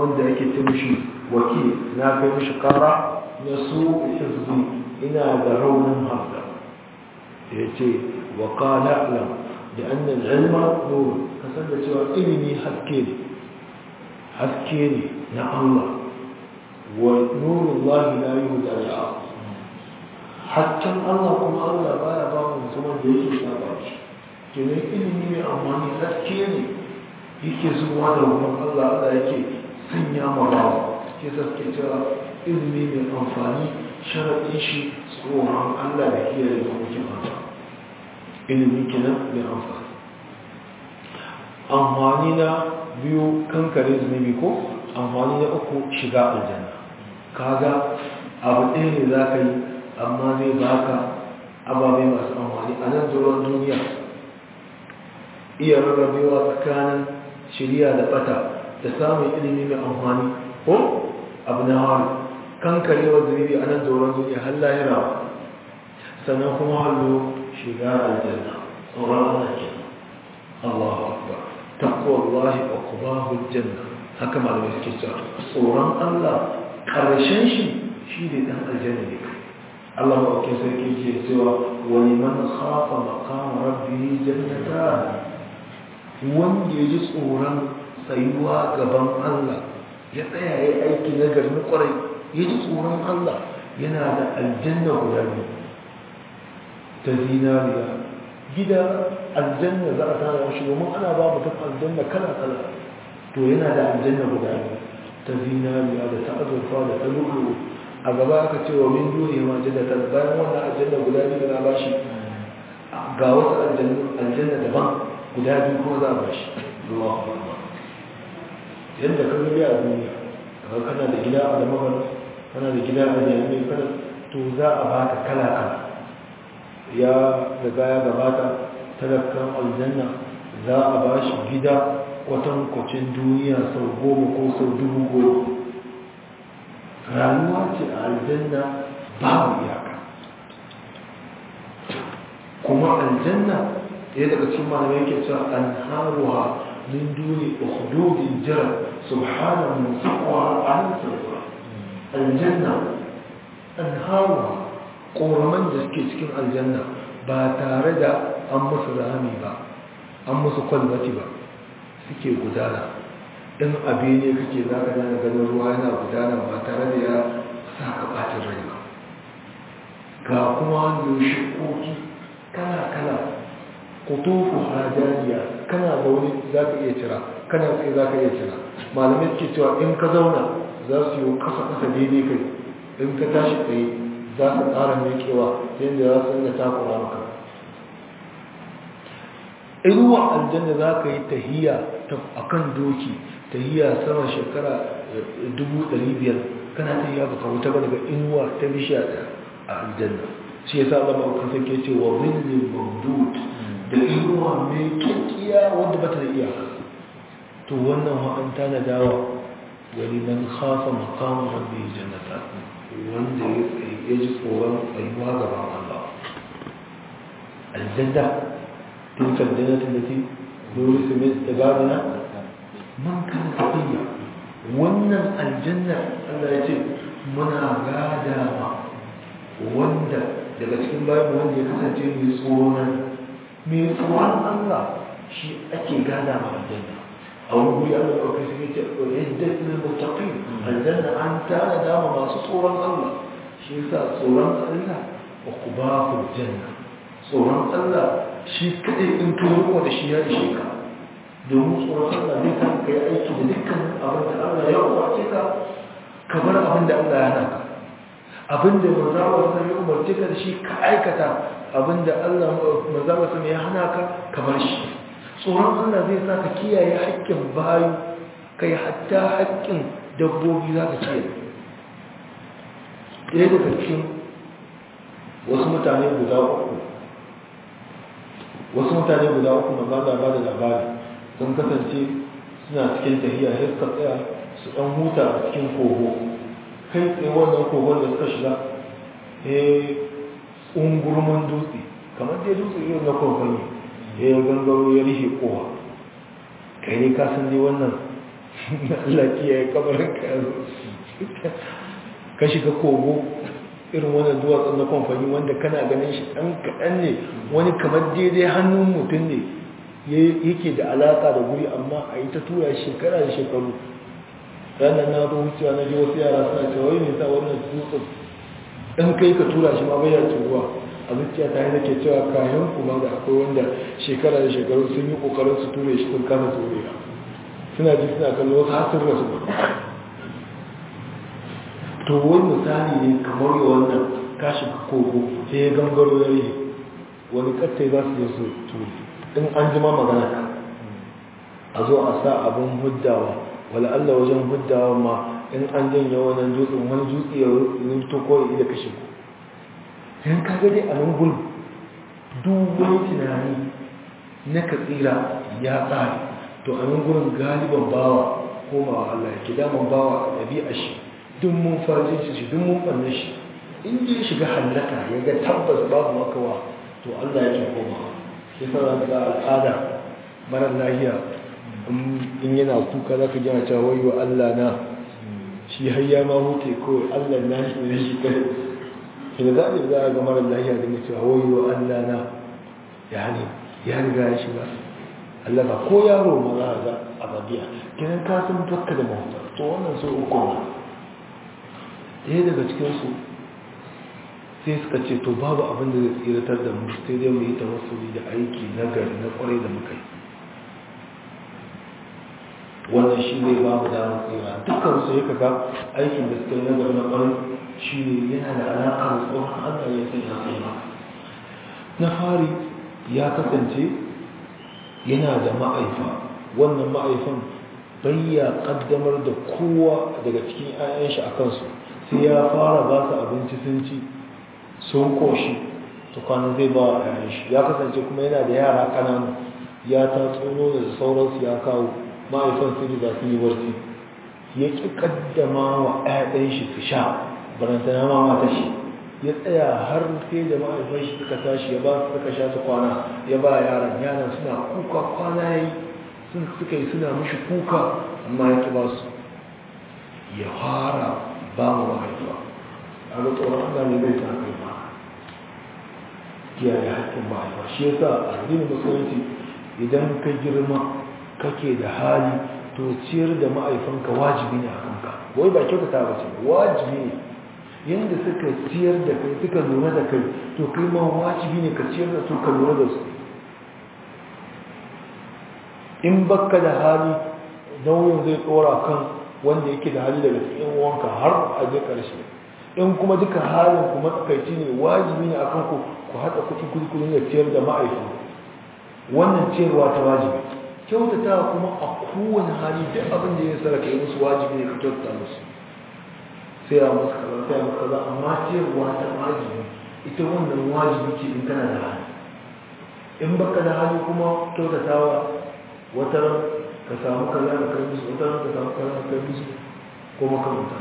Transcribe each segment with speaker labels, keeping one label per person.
Speaker 1: wanda yake ce mishi wakil na kai mishi kara na su hizbi ina da raunin hafda ya ce wa qala lam da annal ilma nur kasan da cewa ilimi haske ne haske ne na Allah wa nurullahi la yuhda li hakkan Allah kuma Allah baya ba mu mutumin da yake saba shi kenan ilimi mai amfani haske ne yake zuwa da wurin Allah Allah yake sanya ma bawa ke saske cewa ilimi mai amfani sharaɗin shi tsoron Allah da kiyaye da hukumin Allah ilimi kenan mai amfani amfani na biyu kankare zunubi ko amfani na uku shiga aljanna kaga abu ɗaya ne za ka yi amma zai baka ababe masu amfani a nan zuwan duniya iya rarrabewa tsakanin shirya da bata da samun ilimi mai amfani ko abu na haru kankarewa zunubi a nan zuwan duniya har lahira sannan kuma hallo shiga aljanna tsoron Allah ke Allahu akbar taqwallahi wa qubahul janna haka malamai suke cewa tsoron Allah karshen shi shi ne dan aljanna ne Allah ma ke sarki ke cewa wa liman khafa maqama rabbih jannatan wanda ya ji tsoron tsayuwa gaban Allah ya tsaya ya aiki na garin kwarai ya ji tsoron Allah yana da aljanna guda biyu ta zinariya gida aljanna za a tana shi domin ana ba mutum aljanna kala kala to yana da aljanna guda biyu ta zinariya da ta azurfa da ta lulu a gaba aka ce wa min duniya ma jannata bayan wannan aljanna guda biyu na bashi ga wasu aljanna daban guda biyu kuma za a bashi Allahu akbar yadda ka gani a duniya kaga kana da gida a damar kana da gida a jami'ai kana to za a baka kala kala ya daga ya gabata talakan aljanna za a ba shi gida kwatankwacin duniya sau goma ko sau dubu goma rayuwa ce a aljanna babu iyaka kuma aljanna ya daga cikin malamai yake cewa an haruwa min duni ukhdudin jira subhanahu min saqwa an sarfa aljanna an haruwa ƙoraman da suke cikin aljanna ba tare da an musu rami ba an musu kwalbati ba suke gudana in abe ne kake za ka dana ganin ruwa yana gudana ba tare da ya sa ka ɓacin rai ba ga kuma wanda shikoki kala-kala kutufu hajjariya kana zaune za ka iya cira kana tsaye za ka iya cira malamai suke cewa in ka zauna za su yi kasa-kasa daidai kai in ka tashi tsaye za su ƙara mekewa yadda za su inda takura maka iruwa aljanna za ka yi tahiya a kan doki tahiya sama shekara 500,000 kana tahiya baka wuta ba daga inuwa ta bishiya a aljanna shi ya sa zama kan sake ce wa zillin mamdud da inuwa mai kyakkyawa wanda ba ta da iyaka to wannan wa'anta na dawa wani man khafa maqam rabbi jannata wanda ya ji tsoron tsayuwa gaban Allah aljanna tilka aljannatu allati nurisu min ibadina man kana taqiya wannan aljanna Allah ya ce muna gada ma wanda daga cikin bayan wanda ya kasance mai tsoron mai tsoron Allah shi ake gada ma aljanna a wani guri Allah ya kai sai ce iddat lil muttaqin aljanna an tana dama masu tsoron Allah shi yasa tsoron Allah uqbahu janna tsoron Allah shi kadai in ka riko da shi ya ishe ka domin tsoron Allah zai kan kai aiki da dukkan abin da Allah ya umarce ka ka bar abin da Allah ya hana ka abin da mazawa sun yi umarce ka da shi ka aikata abin da Allah mazawa sun ya hana ka ka bar shi tsoron Allah zai sa ka kiyaye haƙƙin bayu kai hatta haƙƙin dabbobi za ka kiyaye ɗaya daga cikin wasu mutane guda uku wasu mutane guda uku na ba da ba da labari sun kasance suna cikin tahiya sai suka tsaya su ɗan huta a cikin kogo kai tsaye wannan kogon da suka shiga eh ungurmin dutse kamar dai dutse irin na kogon ne ya yi gangaro ya rihe kowa kai ne ka san dai wannan Allah kiyaye kabarin ka ka shiga kogo irin wannan duwatsun na kamfani wanda kana ganin shi ɗan kaɗan ne wani kamar daidai hannun mutum ne yake da alaƙa da guri amma a yi ta tura shekara da shekaru ranar na zo wucewa na ji wasu yara suna cewa wai nisa wannan dutsen ɗan kai ka tura shi ma bayan turuwa a zuciya ta yi ke cewa kayan kuma da akwai wanda shekara da shekaru sun yi ƙoƙarin su ture shi sun kasa turewa suna ji suna kallon wasu har sun rasu to wani misali ne kamar yi wannan kashi kogo sai ya gangaro ya yi wani kattai za su yi su turi in an jima magana ka a zo a sa abin huddawa wala Allah wajen huddawa ma in an janye wannan dutsen wani dutse ya rito ko ya da kashe ku yan ka gani a nan gudu duk wani tunani na katsira ya tsari to a nan gurin galiban bawa komawa Allah ya ke daman bawa a ɗabi'a shi duk mun farjin shi duk mun ɓanne shi in ya shiga hallaka ya ga tabbas babu makawa to Allah ya ke koma ya fara da al'ada marar lahiya in yana kuka za ka gina cewa wayo Allah na shi har ya ma huce kawai Allah na shi ne shi kai shi da zaɓi za a ga marar lahiya da cewa wayo Allah na ya ne ya riga ya shiga Allah ba ko yaro ma za a ga a babiya kiran ka san bakka da mahuta to wannan so uku ne ɗaya daga cikinsu sai suka ce to babu abin da zai tsiratar da mu sai dai mu yi tawassuli da aiki na gari na kwarai da muka yi wannan shi ne babu damar tsira dukkan su ya kaga aikin da suka yi na gari na kwarai shi ne yana da alaƙa da tsohon allah ya sai ya sai na fari ya kasance yana da ma'aifa wannan ma'aifan bayya kaddamar da kowa daga cikin 'ya'yan shi a kansu sai ya fara ba su abinci sun ci sun koshi tukwanin zai ba a yayin shi ya kasance kuma yana da yara kananu ya ta tsono da sauransu ya kawo ma'aifan su da su yi barci ya ƙi kaddama wa 'ya'yan shi su sha barantana ma mata shi ya tsaya har sai da ma'aifan shi suka tashi ya ba su suka sha su kwana ya ba yaran yaran suna kuka kwana ya yi sun suka yi suna mishi kuka amma ya ƙi ba su ya fara ba mu mahaifa a ga tsoron Allah ne zai sa kai ba kiyaye haƙƙin mahaifa shi yasa addinin musulunci idan ka girma kake da hali to ciyar da ma'aifanka wajibi ne a kanka wai ba kyautata ba ce wajibi ne yadda suka ciyar da kai suka lura da kai to kai ma wajibi ne ka ciyar da su ka lura da su in baka da hali nauyin zai tsora kan wanda yake da hali daga cikin wanka har a je karshe in kuma duka halin ku matsakaici ne wajibi ne akan ku ku haɗa kuɗi kuɗi kuɗi da ciyar da ma'aikin wannan ciyarwa ta wajibi kyautata kuma a kowane hali duk abin da ya saraka yi musu wajibi ne ka kyautata musu sai a musu kaza sai a musu kaza amma ciyarwa ta wajibi ita wannan wajibi ce in kana da hali in baka da hali kuma kyautatawa wata ran ka samu kaza da kai musu wata ran ka samu kaza da kai musu ko makamanta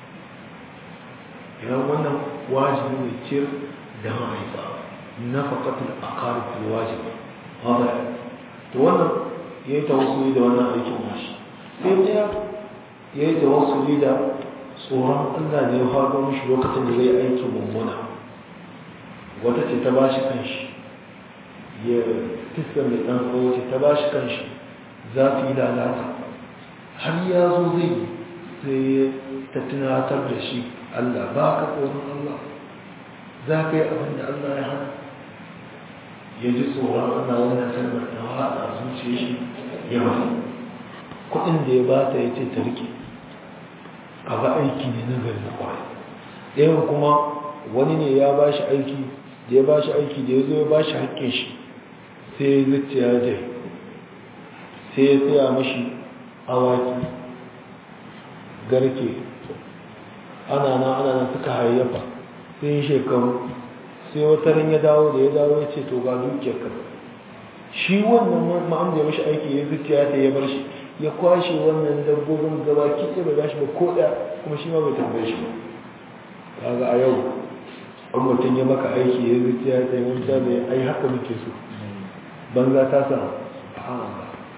Speaker 1: idan wannan wajibi ne ciyar da mahaifa na faƙatul akarifin wajibi haɗa to wannan ya yi tawassuli da wannan aikin nashi sai ɗaya ya yi tawassuli da tsoron allah da ya faɗo mishi lokacin da zai aikin mummuna wata ce ta ba shi kanshi ya fiska mai ɗan tsawo ce ta ba shi kanshi za su yi lalata har ya zo zai yi sai ta tunatar da shi allah ba ka tsoron allah za ka yi abin da allah ya hana ya ji tsoron allah wannan kalmar ta haɗa zuciya shi ya mafi kuɗin da ya bata ya ce ta rike a ba aiki ne na gari na kwarai ɗayan kuma wani ne ya ba shi aiki da ya ba shi aiki da ya zo ya ba shi haƙƙin shi sai ya zuciya jai sai ya tsaya mashi awaki garke ana nan ana nan suka hayyafa sai shekaru sai wata ran ya dawo da ya dawo ya ce to ga dukiyar ka shi wannan ma'am da ya mashi aiki ya zuciya ta ya bar shi ya kwashe wannan dabbobin gaba kitse bai bashi ba ko ɗaya kuma shi ma bai tambaye shi ba kaga a yau an mutum ya maka aiki ya zuciya ta yi wata mai ai haka muke so banza ta sa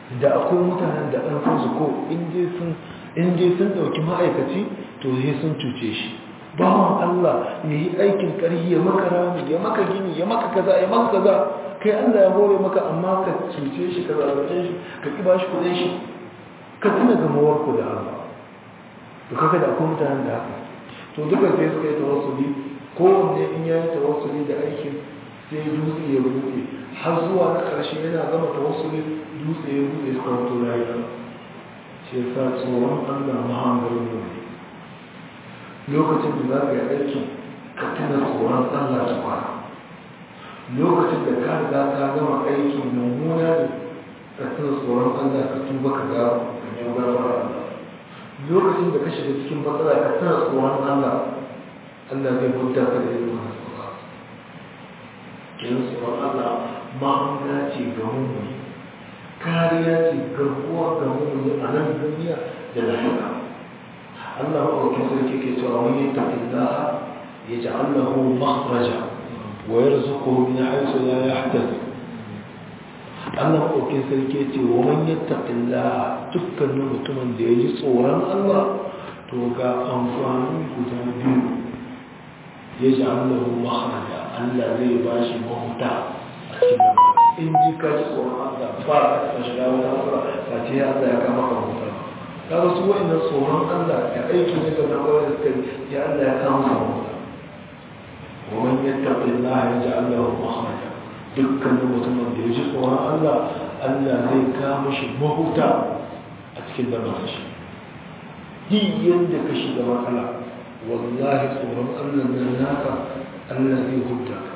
Speaker 1: da akwai mutanen da an san su ko in dai sun in dai sun dauki ma'aikaci to sai sun cuce shi bawan Allah ya yi aikin ƙarfi ya maka rami ya maka gini ya maka kaza ya maka kaza kai Allah ya hore maka amma ka cuce shi ka zalunce shi ka ki bashi kuɗin shi ka tuna gamawar ku da Allah to kaga da akwai mutanen da haka to duka sai suka yi tawassuli kowanne in ya yi tawassuli da aikin sai dutse ya buɗe har zuwa na ƙarshe yana gama tawassuli dutse ya buɗe suka wato rayuwa shi yasa tsoron Allah mahangar ne lokacin da za ka yi aiki ka tuna tsoron Allah ta kwana lokacin da ka riga ka gama aiki mummuna ne ka tuna tsoron Allah ka tuba ka ga ganyen gafara Allah lokacin da ka shiga cikin matsala ka tuna tsoron Allah Allah zai hudda ka da irin wannan tsoron kin tsoron Allah ma'amala ce ga mummuni kariya ce garkuwa ga mummuni a nan duniya da lahira Allah maɗaukin sarki ke cewa wani ya tafi Allah ya ji Allahu makhraja wa yarzuquhu min haythu la yahtasib Allah maɗaukin sarki ce wa man yattaqillah dukkanin mutumin da ya ji tsoron Allah to ga amfani guda biyu ya ji Allahu makhraja Allah zai ba shi mahuta a cikin in ji ka ji tsoron Allah ba ka shiga wani asara ta ce Allah ya kama ka mahuta kaga su wa'annan tsoron Allah ya aiki ne ga kawai da suka ya Allah ya kama ka mahuta wa man yattaqillaha yaj'al lahu makhraja dukkanin mutumin da ya ji tsoron Allah Allah zai kama shi mahuta a cikin lamarin shi yi yadda ka shiga matsala wallahi tsoron Allah nan naka Allah zai huta ka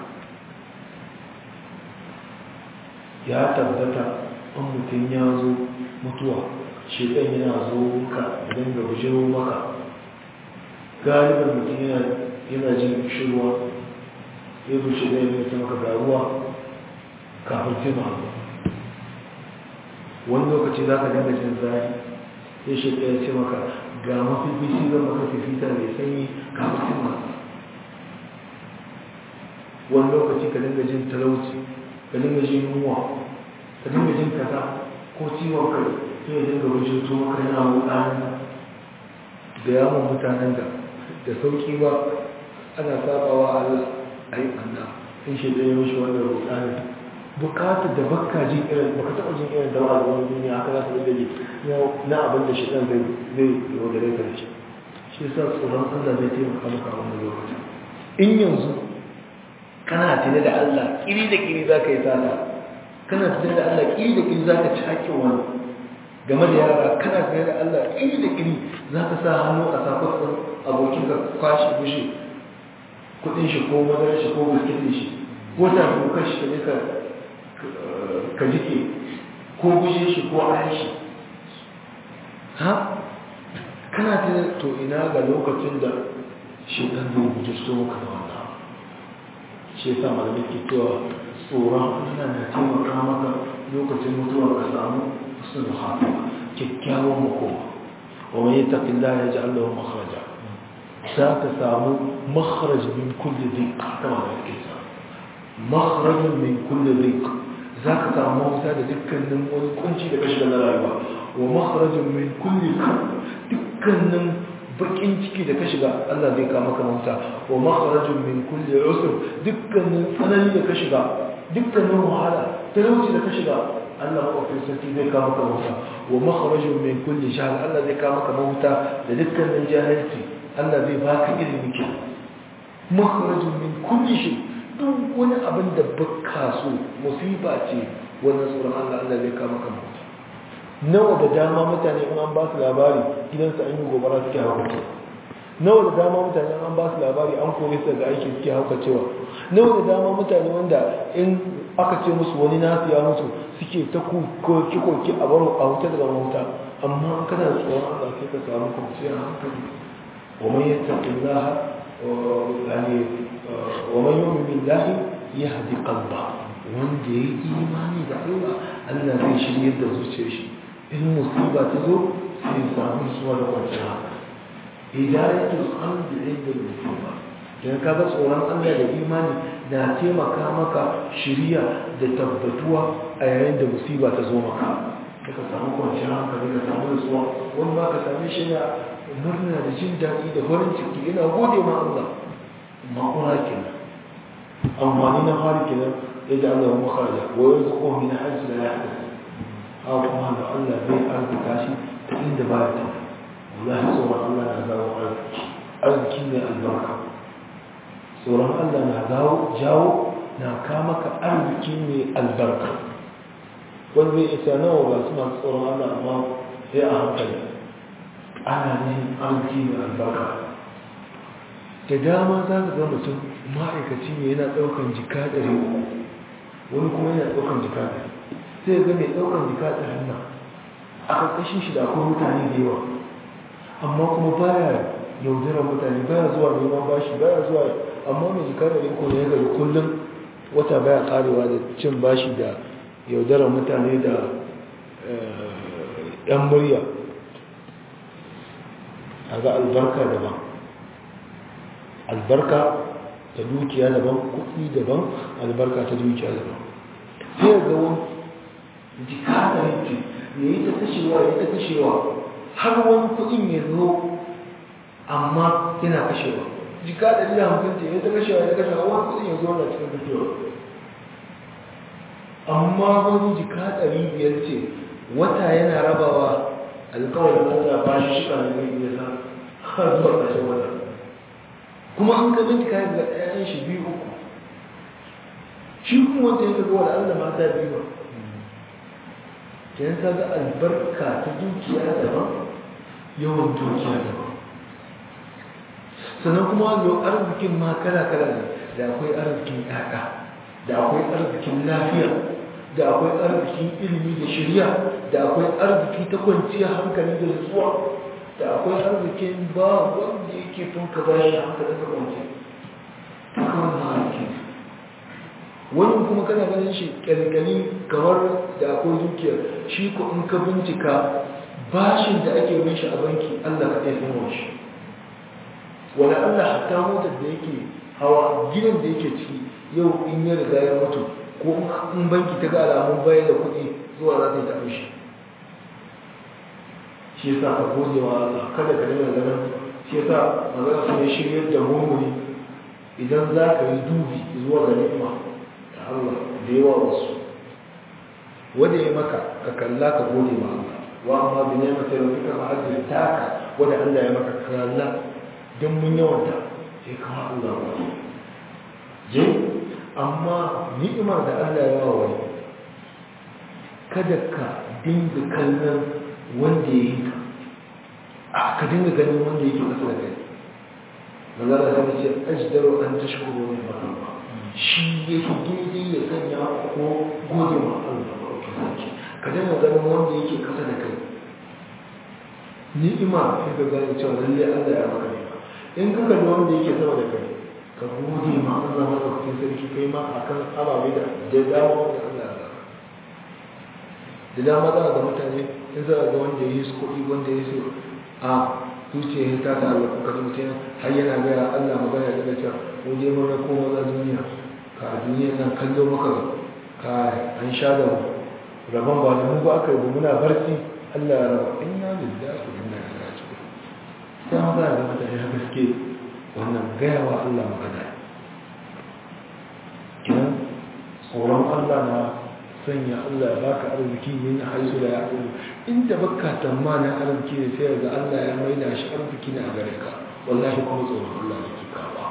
Speaker 1: ya tabbata an mutum ya zo mutuwa shekan yana zo ka idan ga bujiro maka galibin mutum yana jin shirwa ya bushe da ya maka ga ruwa kafin jima wani lokaci za ka dinga jin zafi sai shi ɗaya ce maka ga mafi bisi zan maka fifita mai sanyi kafin jima wani lokaci ka dinga jin talauci ka dinga jin yunwa ka dinga jin kaza ko ciwon kai sai ya dinga wajen to maka yana wuɗanin da yawon mutanen da da sauƙi ba ana sabawa Allah a yi ɓanna in shi ɗaya mashi wannan wuɗanin bukatar da baka jin irin baka taɓa jin irin dawa da wani duniya haka za su dinga ji na abin da shi ɗan zai zai yaudare ka da shi shi yasa tsoron Allah zai taimaka maka a wannan lokacin in yanzu kana tare da Allah kiri da kiri za ka yi sata kana tare da Allah kiri da kiri za ka ci hakkin wani game da yara kana tare da Allah kiri da kiri za ka sa hannu a sakon abokin ka kwashe bushe kudin shi ko madarar shi ko biskitin shi ko ta dokar shi ka ka ka jike ko gushe shi ko ayan shi ha kana tare to ina ga lokacin da shi dan zai guje so maka da wannan shi yasa malamai ke cewa tsoron Allah na taimaka maka lokacin mutuwa ka samu sun hafi kyakkyawan makoma wa man yattaqillaha yaj'al lahu makhraja za ka samu makhraj min kulli dhiq kama da yake sa makhraj min kulli dhiq za ka samu mafita da dukkanin wani kunci da kashi na rayuwa wa makhraj min kulli dukkanin bakin ciki da ka shiga Allah zai kama ka mafita wa makhrajun min kulli usr dukkanin tsanani da ka shiga dukkanin wahala talauci da ka shiga Allah mafi sarki zai kama ka mafita wa makhrajun min kulli shahr Allah zai kama ka mafita da dukkanin jahilci Allah zai baka ilimi ke makhrajun min kulli shay duk wani abin da baka so musiba ce wannan tsoron Allah Allah zai kama ka mafita nawa da dama mutane in an ba su labari gidansu an yi gobara suke haukace nawa da dama mutane an ba su labari an kore su daga aiki suke haukacewa nawa da dama mutane wanda in aka ce musu wani nasu ya mutu suke ta koki koki a baro a wuta daga mahuta amma an kana tsoron Allah sai ka samu kwanciyar hankali wa man yattaqillaha yani wa man yu'min billahi yahdi qalba wanda ya yi imani da Allah Allah zai shirye da zuciyar shi in musiba ta zo sai samu suwa da kwanciyar haka hidayatul qalbi inda musiba dan ka ga tsoron Allah da imani na taimaka maka shiriya da tabbatuwa a yayin da musiba ta zo maka da ka samu kwanciyar hankali ka samu nutsuwa wani ma ka same shi da murna da jin daɗi da farin ciki yana gode ma Allah ma'ura kenan amfani na fari kenan ya ji Allah makaraja wa yanzu ko min hajji da ya haɗa haka kuma da Allah zai arzika shi ta inda ba ya ta wallahi tsoron Allah na zawo arziki arziki ne albarka tsoron Allah na zawo jawo na kamaka arziki ne albarka wanda zai isa nawa ba su masu tsoron Allah amma sai a hankali ana ne arziki ne albarka da dama za ka ga mutum ma'aikaci ne yana ɗaukan jika ɗari wani kuma yana ɗaukan jika ɗari sai ga mai ɗaukan jika ɗari nan a ƙarƙashin shi da akwai mutane da yawa amma kuma baya yaudarar mutane baya zuwa neman bashi baya zuwa amma mai jika ɗari ko ne ya gari kullum wata baya karewa da cin bashi da yaudarar mutane da yan murya a ga albarka daban albarka ta dukiya daban kuɗi daban albarka ta dukiya daban sai ga wani jika da yake ya yi ta kashewa ya ta kashewa har wani kuɗin ya zo amma yana kashewa jika da jina hamsin ce ya ta kashewa ya ta kashewa wani kuɗin ya zo na cikin kashewa amma wani jika ɗari biyar ce wata yana rabawa alkawarin Allah ba shi shi kan zai iya sa har zuwa ƙarshen wata kuma an ka bincika ya ga ɗayan shi biyu uku shi kuma wanda ya ga wani Allah mata biyu ba kenan ka ga albarka ta dukiya daban yawan dukiya daban sannan kuma yau arzikin ma kala-kala ne da akwai arzikin ƴaƴa da akwai arzikin lafiya da akwai arzikin ilimi da shirya da akwai arziki ta kwanciyar hankali da nutsuwa da akwai arzikin ba wanda yake tun ka ba shi hankali ta kwanci duka wannan arziki wani kuma kana ganin shi kyalkyali kamar da akwai dukiyar shi ko in ka bincika bashin da ake bin shi a banki allah ka ɗaya sanar shi wani allah hatta motar da yake hawa gidan da yake ciki yau in ya riga ya mutu ko in banki ta ga alamun bayan da kuɗi zuwa za ta yi tafi shi shi yasa ka gode wa Allah kada ka dinga ganin shi yasa magana su ne shiryar da mummuni idan za ka yi dubi zuwa ga ni'ima da Allah da yawa wasu wanda ya maka ka kalla ka gode ma Allah wa amma bi ni'matin rabbika fa hadith taka wanda Allah ya maka ka kalla dan mun yawanta sai ka Allah wa je amma ni'imar da Allah ya wa wani kada ka dinga kallon wanda ya yi ka a ka dinga ganin wanda yake kasa da kai magana ta ce ajdaru an tashkuru ne ba shi yake daidai ya sanya ko gode ma Allah ka dinga ganin wanda yake kasa da kai ni'ima sai ka gane cewa lalle Allah ya maka ni'ima in ka kalli wanda yake sama da kai ka gode ma Allah madaukakin sarki kai ma akan ababe da da dama wanda Allah ya da dama za ga mutane in za ga wanda ya yi su kuɗi wanda ya su a zuciya ya tata Allah kuka ji mutum har yana gaya Allah magana daga cewa mu je mun rako maza duniya ka a duniya nan kallo maka ka an sha da mu rabon ba da mu ba aka yi muna barci Allah ya raba inna lillahi wa inna ilaihi raji'un sai ma za ga mutane haka suke wannan gaya wa Allah magana kiran tsoron Allah na sanya Allah ya baka arziki min haisu da ya arziki inda baka tamanin arziki ne sai ga Allah ya maida shi arziki ne a gare ka wallahi kuma tsoron Allah ne ke kawo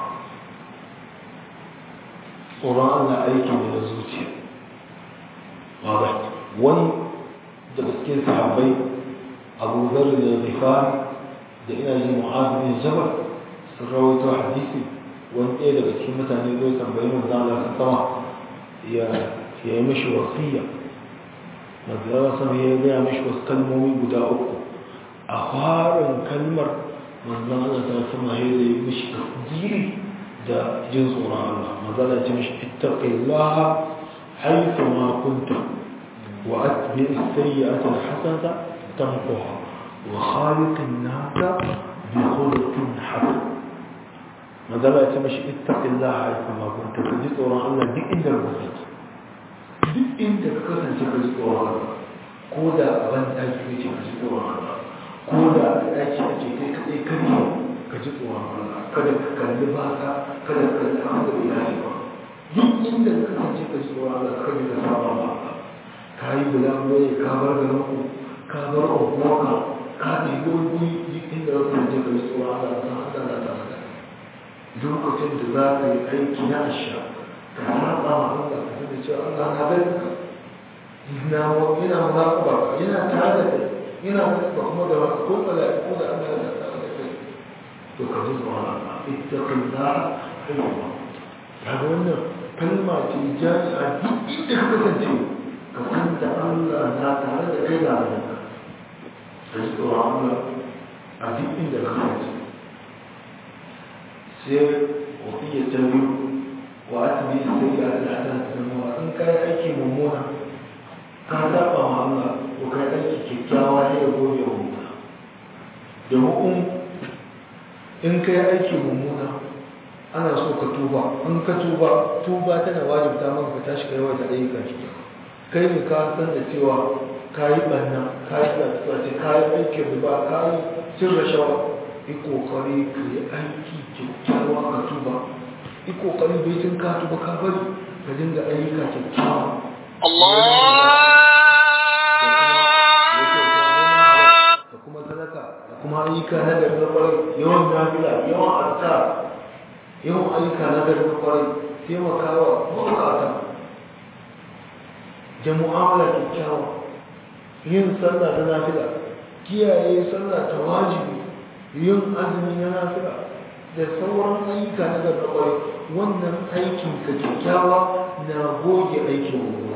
Speaker 1: tsoron Allah aiki ne na zuciya wadda wani daga cikin sahabbai abu zarri da zifari da ina ji mu'adu bin jabal sun rawaito hadisi wani ɗaya daga cikin mutane zai tambayi manzo Allah ta sama ya ya yi mashi wasiya mazara sama ya gaya mashi wasu kalmomi guda uku a farin kalmar manzan Allah ta sama ya zai mashi tasiri da jin tsoron Allah mazala ce mashi ittaqillaha haythu ma kunta wa atbi as-sayyi'ata al-hasanata tamquha wa khaliqin nasa bi khuluqin hasan mazala ce mashi ittaqillaha haythu ma kunta ka ji tsoron Allah duk inda ka kasance duk inda ka kasance ka ji tsoron ko da a ban ɗaki kake ka ji tsoron Allah ko da a ɗaki ake kai kaɗai kare ka ji tsoron Allah kada ka kalli baka kada ka kalli abin da bai dace ba duk inda ka kasance ka ji tsoron Allah kada ka saba ba ka yi bulaguro ne ka bar garin ku ka bar unguwarka ka ɗebi wani duk inda ka kasance ka ji tsoron Allah ka san Allah na tare da lokacin da za ka yi aiki na asha ka saba ma Allah ka sani cewa Allah na gani ka na yana muraƙaba yana tare da kai yana da kuma da wasu ko mala'iku da Allah ya tare da kai to ka ji tsoron Allah ittaqillah hayya kaga wannan kalma ce jami'a duk inda ka kasance ka san da Allah na tare da kai da ka ka ji tsoron Allah a duk inda ka kasance sai wasiya ta biyu wa atbi sayyi'at al-hasanat tamma in kai aiki mummuna ka saba ma Allah to kai aiki kyakkyawa ne ya gobe wa mummuna domin in kai aiki mummuna ana so ka tuba in ka tuba tuba tana wajibta maka ka tashi kai wata ayyuka kyakkyawa kai ne ka san da cewa ka yi ɓanna ka yi tsatsace ka yi aikin riba ka yi cin rashawa yi kokari ka yi aiki kyakkyawa ka tuba yi kokari bai cin ka tuba ka bari ka dinga ayyuka kyakkyawa da kuma sadaka da kuma ayyuka na gari na kwarai yawan nafila yawan azkar yawan ayyuka na gari na kwarai taimakawa mabukata da mu'amala kyakkyawa yin sallah na nafila kiyaye sallah ta wajibi yin azumi na nafila da sauran ayyuka na gari na kwarai wannan aikin ka kyakkyawa na goge aikin mummuna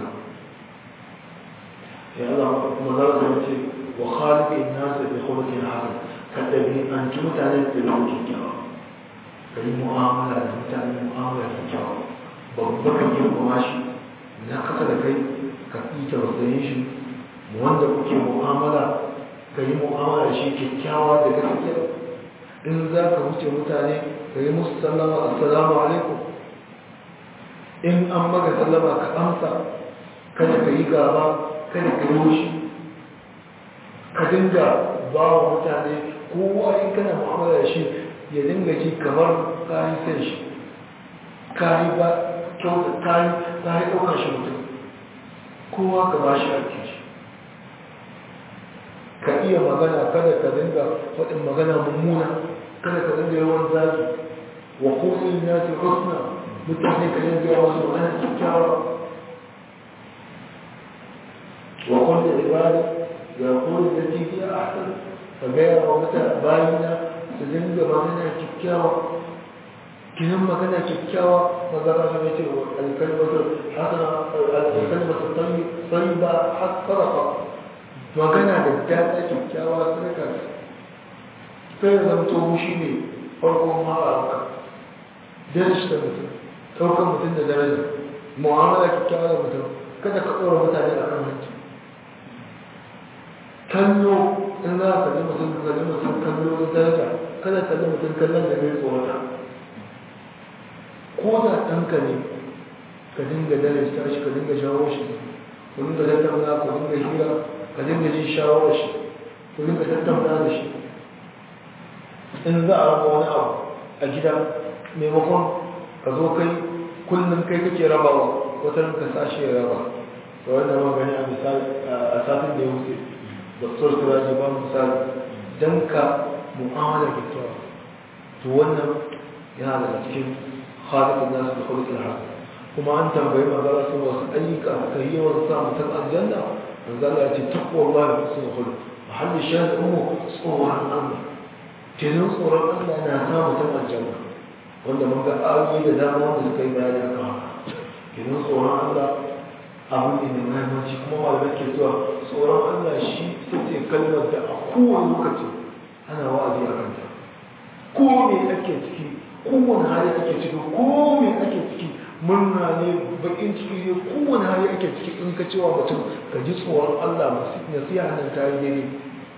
Speaker 1: ya Allah kuma za su ce wa khaliqin nas bi khuluqin hasan kada bi an ci mutane da lokacin kyakkyawa kai mu'amala da mutane mu'amala kyakkyawa babba ka girmama shi na kasa da kai ka yi tausayin shi wanda kuke mu'amala ka yi mu'amala shi kyakkyawa da gaskiya in za ka wuce mutane ka yi musu sallama assalamu alaikum in an maka sallama ka amsa kada ka yi gaba kada ka yi wushi ka dinga ba wa mutane kowa in kana mu'amala da shi ya dinga ji kamar kayi san shi kayi ba kyauta kayi kayi ɗaukar shi mutum kowa ka ba shi ake shi ka iya magana kada ka dinga faɗin magana mummuna kada ka dinga yawan zaki wa kullum ya ce husna mutane ka dinga yawan su ana kyakkyawa wa kullum ibada ya kullum da ke fiye a hasan ka gaya wa mutane bayina su dinga magana kyakkyawa kinan magana kyakkyawa magana su ne ce alkalmatu hasana alkalmatu tayyiba hasarafa magana da daɗa kyakkyawa sadaka sai ya zamto shi ne farkon ma'araka darashi da mutum ɗaukar mutum da daraja mu'amala kyakkyawa da mutum kada ka ɗora mutane a kan hanci kallo in za ka kalli mutum ka kalli mutum kallo da daraja kada kalli mutum kallon da mai tsorata ko da ɗanka ne ka dinga darasta shi ka dinga shawo shi ku dinga tattauna ku dinga hira ka dinga jin shawarar shi ku dinga tattauna da shi in za a raba wani abu a gida maimakon ka zo kai kullum kai kake rabawa wata ka sashi ya raba da wannan magani a misali a satin da ya wuce doktor turaji ba misali don ka mu'amala kyakkyawa to wannan yana daga cikin halittar nasu da halittar haka kuma an tambayi magana sun wasu ayyuka ka yi yawan sa mutum aljanna manzala ya ce takwa Allah ya fi sun hudu mahallin shan umu tsoron Allah kenan tsoron Allah na sa mutum aljanna wanda mun ga ayoyi da dama wanda suka yi bayani akan haka kenan tsoron Allah abu ne mai mahimmanci kuma malamai ke zuwa tsoron Allah shi ita ce kalmar da a kowane lokaci ana wa'azi a kanta ko me ake ciki kowane hali ake ciki ko me ake ciki murna ne bakin ciki ne kowane hali ake ciki in ka cewa mutum ka ji tsoron Allah nasiha nan ta yi daidai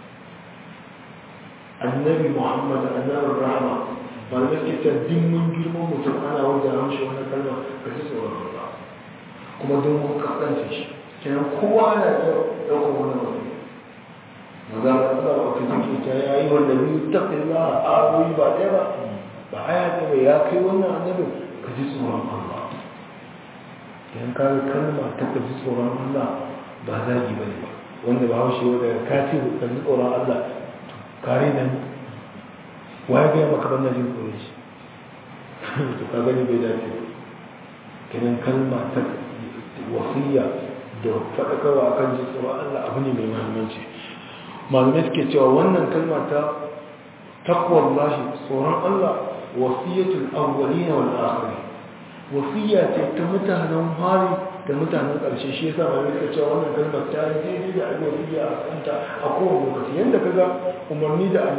Speaker 1: annabi muhammad annabin rahama malamai ke ta dimmin girman mutum ana wajen hamshi wani kalma ka ji tsoron Allah kuma don mun kasance shi kenan kowa na ɗaukar wannan wasiya maza da Allah ba ka take ta yayi wanda biyu ta kai za a ayoyi ba ɗaya ba ba aya ne mai ya kai wannan annabin ka ji tsoron Allah idan ka ga kalma ta ka ji tsoron Allah ba zagi ba ne ba wanda ba haushe wanda ka ce ka ji tsoron Allah kare da ni waye ga maka banna jin tsoron shi to ka gani bai dace ba kenan kalma ta wasiya da faɗakarwa akan ji tsoron Allah abu ne mai muhimmanci malamai suke cewa wannan kalma ta takwar lashi tsoron Allah wasiyatul awwalina wal akhirin wasiya ce ta mutanen hari da mutanen ƙarshe shi yasa malamai suka cewa wannan kalmar ta yi daidai da abin wasiya a kanta a kowane lokaci yadda kaga umarni da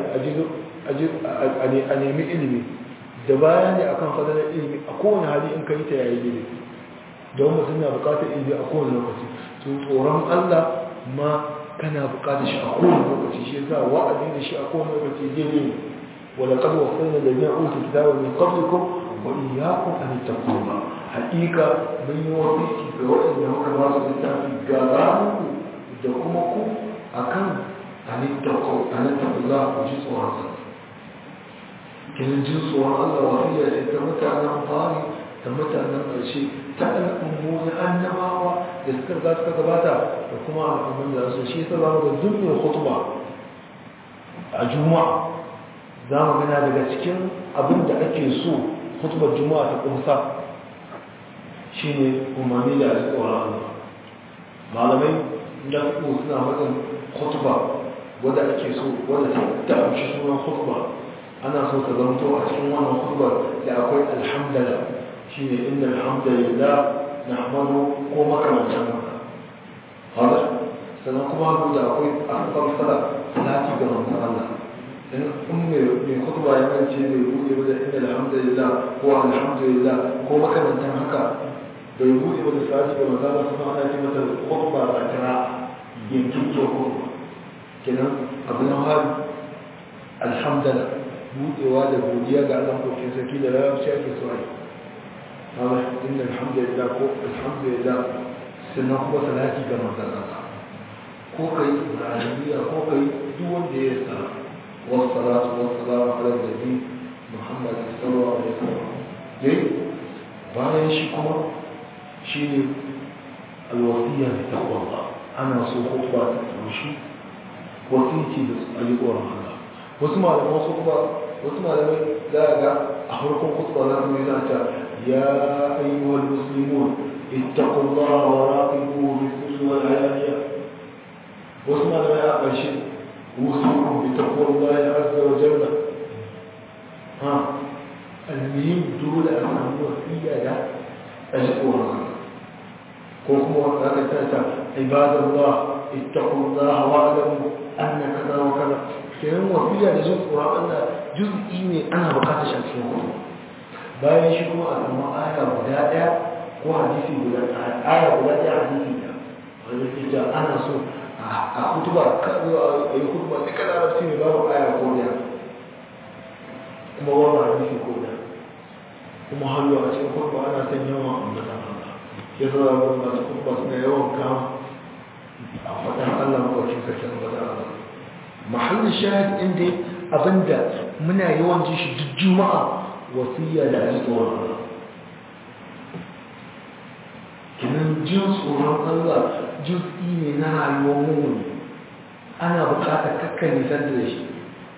Speaker 1: a nemi ilimi da bayani akan fadalar ilimi a kowane hali in ka yi ta yayi daidai don mutum na bukatar ilimi a kowane lokaci to tsoron Allah ma kana bukatar shi a kowane lokaci shi yasa wa'azi da shi a kowane lokaci daidai ne wala qad wasayna alladhina utul kitaba min qablikum wa iyyakum an tattaquna haqiqa mun yi wasiki ga waɗanda muka ba su littafi ga ramu da kuma ku akan an tattaqu an tattaqullah ku ji tsoron sa kin ji tsoron Allah wasiya ce ta mutanen fari da mutanen ƙarshe ta al'ummomin annabawa da suka riga suka gabata da kuma al'ummin da su shi ta zama da dukkan hutuba a juma'a za mu gana daga cikin abin da ake so hutubar juma'a ta kumsa shi ne umarni da alƙawar Allah malamai da su suna matsin hutuba wadda ake so wadda ta amshi sunan hutuba ana so ka zanto a cikin wannan hutubar da akwai alhamdulillah shi ne inda alhamdulillah na hamadu ko makamantan haka hada sannan kuma hannu da akwai asfar sada salati ga manzan Allah in in mai kutuba ya mance bai buɗe ba da inda alhamdulillah ko alhamdulillah ko makamantan haka bai buɗe ba da salati ga manzan Allah kuma ana ce mata kutuba ba kira yankin ke kutuba kenan abu na hari alhamdulillah buɗewa da godiya ga Allah ko kin saki da larabci ake so ai هذا إن الحمد لله كو الحمد لله سنقوة ثلاثي كما ذكر كوكي العالمية كوكي دون ديسا والصلاة والسلام على النبي محمد صلى الله عليه وسلم جي bayan shi kuma shi ne alwasiya da taqwa ana so khutba ta taushi wasiyyi da ayi tsoron Allah wasu malaman su kuma wasu malamai za ga a farkon khutba za su yi zata يا أيها المسلمون اتقوا الله وراقبوه بالسر والعلانية واسمع لما أقل شيء أوصيكم بتقوى الله عز وجل ها المهم دول أمام وفية لا أشكرها كوكم وقال تاتا عباد الله اتقوا الله واعلموا أن كذا وكذا كلام وفية لجزء قرآن جزء ne ana bukatar shi a cikin hudu bayan shi kuma a samu aya guda ɗaya ko hadisi guda aya guda ɗaya hadisi ɗaya wanda ke cewa ana so a kutuba ka zo a yi kutuba duka larabci ne babu aya ko ɗaya kuma babu hadisi ko ɗaya kuma hannu a cikin kutuba ana son yawan ambatan Allah ya zo da wani masu kutuba suna yawan kama a faɗin Allah mawakin sarki ambatan Allah mahallin shahid inda abinda muna yawan ji shi duk juma'a wasiya da ji tsoron Allah kinan jin tsoron Allah juz'i ne na rayuwar mummuni ana bukatar kakkan nisan da shi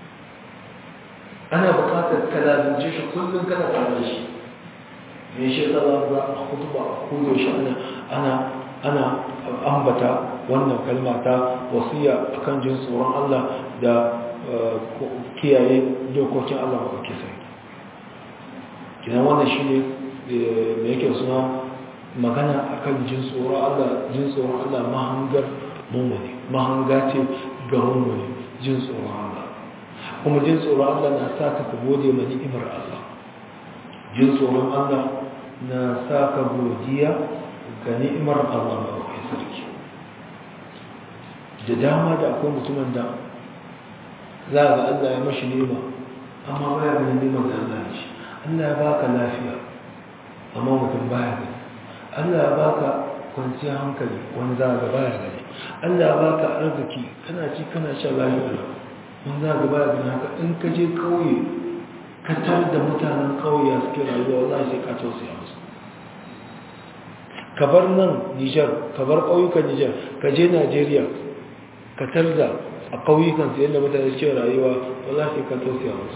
Speaker 1: ana bukatar kalazance shi kullum kana tare da shi me shi tsara za a kutuba a kudo shi ana ana ana ambata wannan kalma ta wasiya akan jin tsoron Allah da kiyaye dokokin Allah maɗauki sai kinan wannan shi ne da yake suna magana akan jin tsoron Allah jin tsoron Allah mahangar mummuni mahanga ce ga mummuni jin tsoron Allah kuma jin tsoron Allah na sa ka gode ma ni'imar Allah jin tsoron Allah na sa ka godiya ga ni'imar Allah maɗauki sarki da dama da akwai mutumin da za ga Allah ya mashi nema amma baya ganin neman da Allah ya shi Allah ya baka lafiya amma mutum baya gani Allah ya baka kwanciyar hankali wani za ga baya gani Allah ba ka arziki kana ci kana sha lafiya wani za ga baya gani haka in ka je kauye ka tar da mutanen kauye suke rayuwa wallahi sai ka tausaya musu ka bar nan Nijar ka bar ƙauyukan Nijar ka je Najeriya ka tar da a ƙauyukan su yadda mutane suke rayuwa wallahi sai ka tausaya musu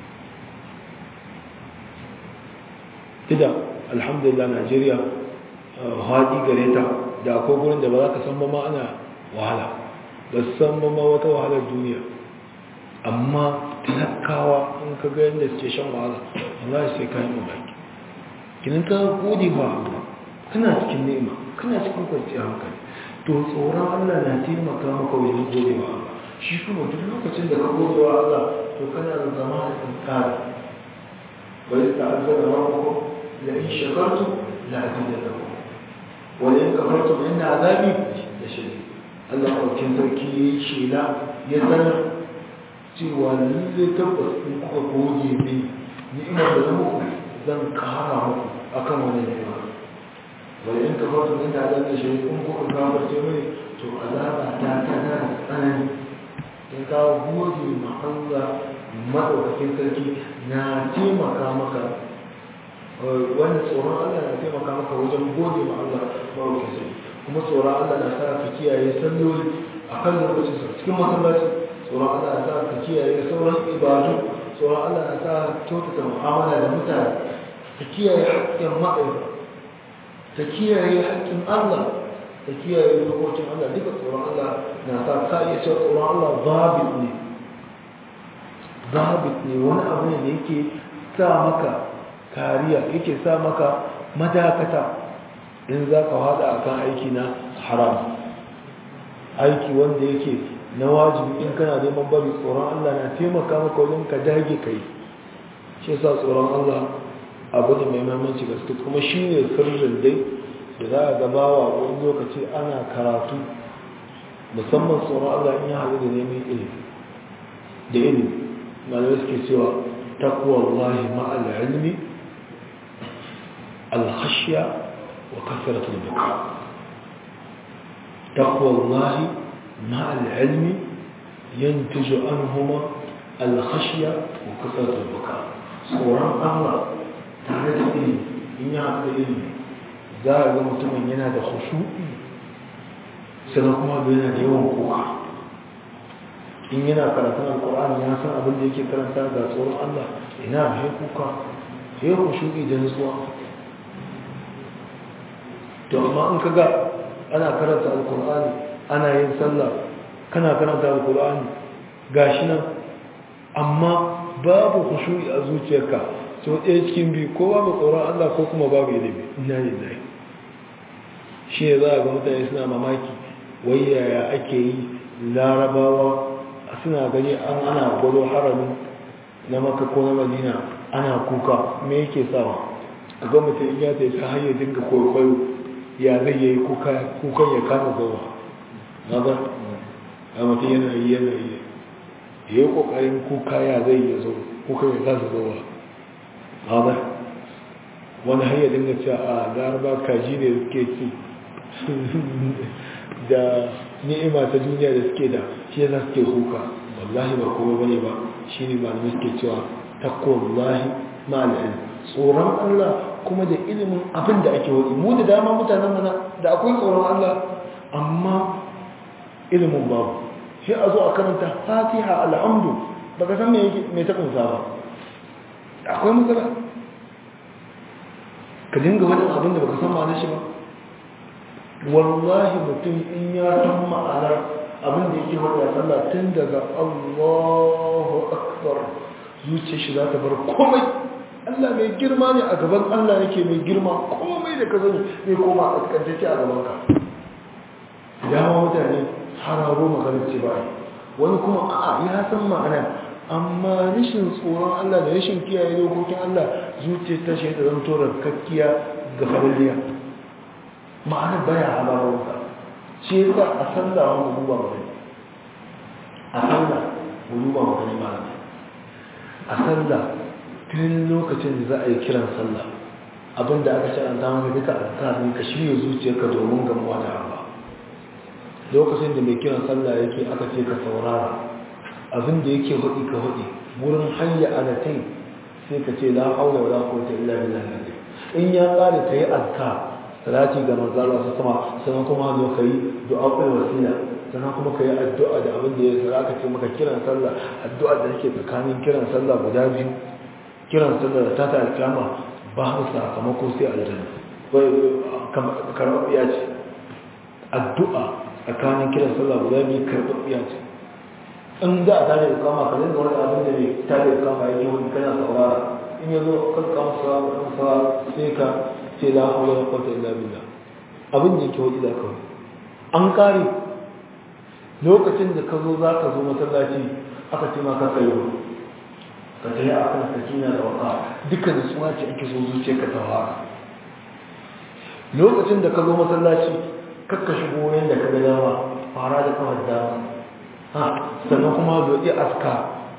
Speaker 1: ida alhamdulillah Najeriya haɗi gare ta da akwai gurin da ba za ka san ba ma ana wahala ba san ba ma wata wahalar duniya amma talakawa in ka ga yadda suke shan wahala Allah sai ka yi mamaki kinin ka gode ba kana cikin nema kana cikin kwanciyar hankali to tsoron Allah na taimaka maka wajen gode wa Allah shi kuma duk lokacin da ka gode wa Allah to kana da zama da tsari bai ta'azzara rabbukum la in shakartum la azidannakum wani kafartu mai na azabi da shi Allah ɗaukin sarki ya yi shela ya sanar cewa lalle tabbas in kuka goge ne ni'imar da na muku zan kara muku akan wani ni'ima wani in kafartu mai na azabi da shi in kuka gafarce mai to azaba ta tana da tsanani in ka goge ma Allah maɗaukakin sarki na taimaka maka wanda tsoron Allah na taimaka maka wajen gode ma Allah marukin sai kuma tsoron Allah na sa ka kiyaye salloli a kan lokacin sa cikin masallaci tsoron Allah na sa ka kiyaye sauran ibadu tsoron Allah na sa kyautata mu'amala da mutane ka kiyaye haƙƙin ma'aikata ka kiyaye haƙƙin Allah ka kiyaye dokokin Allah duka tsoron Allah na sa ka iya cewa tsoron Allah zabit ne zabit ne wani abu ne da yake sa maka kariya yake sa maka madakata in za ka hada a kan aiki na haram aiki wanda yake na wajibi in kana neman bari tsoron Allah na taimaka maka wajen ka dage kai shi yasa tsoron Allah abu ne mai mahimmanci gaske kuma shi ne sirrin dai da za a gabawa wani lokaci ana karatu musamman tsoron Allah in ya haɗu da neman ilimi da ilimi malamai suke cewa takwa Allah ma'al ilmi الخشية وكثرة البكاء تقوى الله مع العلم ينتج عنهما الخشية وكثرة البكاء صورا الله تعالى إلي إن يعطي إلي za a ga mutumin yana da khushu'i sannan kuma bai yana da yawan kuka in yana karatun alkur'ani ya san abin da yake karanta ga tsoron Allah ina mai kuka ya khushu'i da nutsuwa to amma in ka ga ana karanta alkur'ani ana yin sallah kana karanta alkur'ani gashi nan amma babu khushu'i a zuciyarka so ɗaya cikin biyu ko babu tsoron Allah ko kuma babu ilimi ina ne zai shi ne za a ga mutane suna mamaki wai yaya ake yi larabawa suna gani an ana gwado haramin na maka ko na madina ana kuka me yake sawa a ga mutum ya ta ta hanyar dinga kwaikwayo ya zai yi kukan ya kama zawa na ba a mutum yana yi yana yi ya yi kokarin kuka ya zai yi zo kuka ya kasa zawa na ba wani hanyar dinga cewa a laraba kaji ne suke ci da ni'ima ta duniya da suke da shi yana suke kuka wallahi ba kuma bane ba shi ne malamai suke cewa takwallahi ma'al'ilm tsoron Allah kuma da ilimin abin da ake wani mu da dama mutanen mana da akwai tsoron Allah amma ilimin babu shi a zo a karanta fatiha alhamdu ba ka san me ta kunsa ba akwai matsala ka dinga wani abin da ba ka san ma'anar shi ba wallahi mutum in ya san ma'anar abin da yake wata sallah tun daga Allahu akbar zuciya shi za ta bar komai Allah mai girma ne a gaban Allah yake mai girma komai da ka sani zai koma a kaskantacce a gaban ka dama mutane hararo maganar ce ba wani kuma a'a ya san ma'ana amma rashin tsoron Allah da rashin kiyaye dokokin Allah zuciya ta shi ta zanto kakkiya ga fariliya ma'ana baya halararsa shi yasa a sallah wani duba magani a sallah mu duba magani malamai a sallah tun lokacin da za a yi kiran sallah abinda aka sharanta maka duka azkar ne ka shirya zuciyarka domin gamuwa da Allah lokacin da mai kiran sallah yake aka ce ka saurara abin da yake hudi ka hudi wurin hanya alatai sai ka ce la haula wala quwwata illa billah in ya kare ka yi azkar salati ga manzo Allah sama sannan kuma zo kai du'a kai wasila sannan kuma kai addu'a da abin da ya sara aka ce maka kiran sallah addu'a da yake tsakanin kiran sallah guda biyu kiran sallah da ta ta alkama ba mu sakamako sai aljanna karɓaɓɓiya ce addu'a tsakanin kiran sallah guda biyu karɓaɓɓiya ce in za a tare da kama ka zanga wani abin da mai tare da kama yake wani kana saurara in ya zo kan kama saurara sai ka ce la haula wa quwwata illa billah abin da yake wani da kawai an kare lokacin da ka zo za ka zo masallaci aka ce ma ka tsayo ka tayi a kan sakina da waka dukkan nutsuwa ce ake so zuciya ka tawara lokacin da ka zo masallaci kakka shigo wurin da ka ga dama fara da kawar dama ha sannan kuma zoɗi aska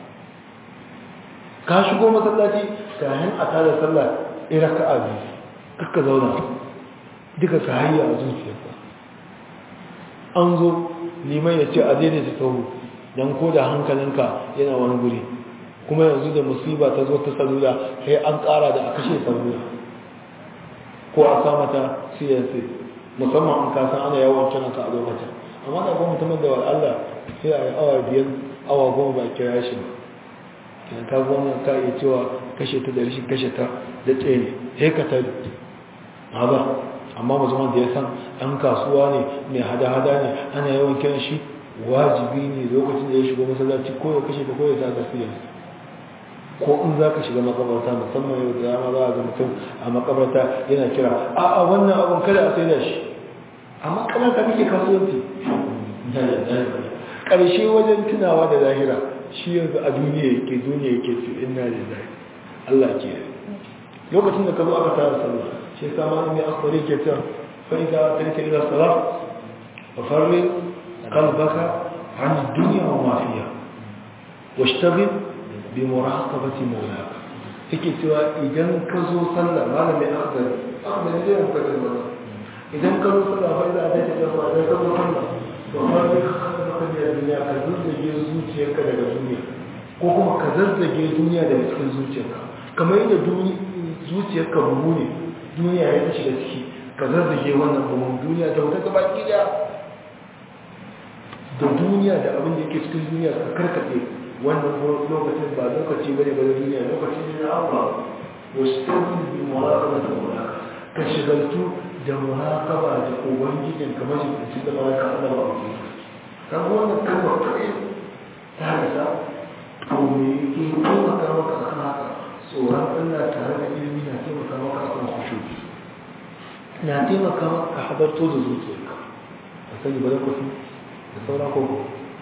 Speaker 1: ka shigo masallaci kayan a tada sallah ira ka abi kakka zauna duka ka hayya a zuciyarka an zo liman ya ce a daidaita sahu don ko da hankalinka yana wani guri kuma yanzu da musiba ta zo ta salula sai an kara da a kashe salula ko a sa mata cnc musamman an kasan ana yawon kiran ka a lokacin amma da kuma mutumin da Allah sai a yi awa biyar awa goma ba kira shi ba kan ka goma ka iya cewa kashe ta da rashin kashe ta da tsaye ne sai ka tari ba amma musamman da ya san ɗan kasuwa ne mai hada-hada ne ana yawan kiran shi wajibi ne lokacin da ya shiga masallaci ko ya kashe ta ko ya sa gaskiya ko in za ka shiga makabarta musamman yau da dama za a ga mutum a makabarta yana kira a a wannan abin kada a sai da shi a makabarta kake kasuwanci ƙarshe wajen tunawa da lahira shi yanzu a duniya yake duniya yake su inna lillahi Allah ke lokacin da ka zo aka tara sallah shi yasa ma mai akwari ke cewa fa idza tarika ila salat fa farri qalbaka an dunya wa ma fiha washtagil bi muraqabati mawlaka yake cewa idan ka zo sallah malamin akhdar akhdar ne mu kace ba idan ka zo sallah fa idza tarika ila salat ka zo sallah to farri qalbaka bi dunya ka zazzage zuciyarka daga duniya ko kuma ka zazzage duniya daga cikin zuciyarka kamar yadda zuciyarka buhu ne duniya ya shiga ciki ka zazzage wannan buhun duniya da wata gaba gida da duniya da abin da yake cikin duniya ka karkaɗe wannan lokacin ba lokaci bane ba da duniya lokaci ne na Allah wasu tabbin bi muraqaba da muraqaba ka shigaltu da muraqaba da ubangijin kamar shi da malaka Allah ba ku kan wannan kalmar kai ta rasa to me yake taimaka maka akan haka tsoron Allah tare da ilimi na taimaka maka akan khushu na taimaka maka hadarto da zuciyarka a sani ba da kwafi da sauran koko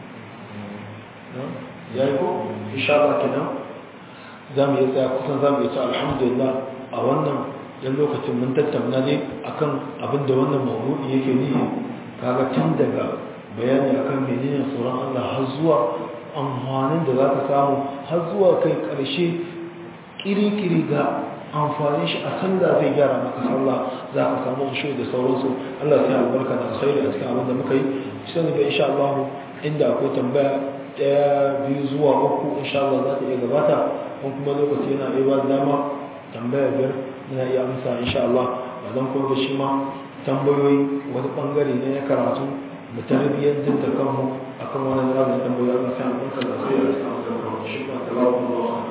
Speaker 1: ya yi ko insha Allah kenan za mu yi tsaya kusan za mu yi ta alhamdulillah a wannan yan lokacin mun tattauna ne akan abin da wannan mawdu'i yake nihi kaga tun daga bayani akan menene tsoron Allah har zuwa amfanin da za ka samu har zuwa kai ƙarshe kiri-kiri ga amfani shi a sallah zai gyara maka sallah za ka samu shi da sauransu Allah sai albarka da alkhairi a cikin abin da muka yi sai ga insha Allah inda akwai tambaya daya biyu zuwa uku insha Allah za ta iya gabata ko kuma lokaci yana iya ba dama tambaya biyar yana iya amsa insha Allah ba dan kuma shi ma tambayoyi wani bangare ne na karatu mu tarbiyyantar da kanmu akan wannan rabin tambayoyi Allah sai albarka da alkhairi a cikin abin da muka yi shi ba tabaraka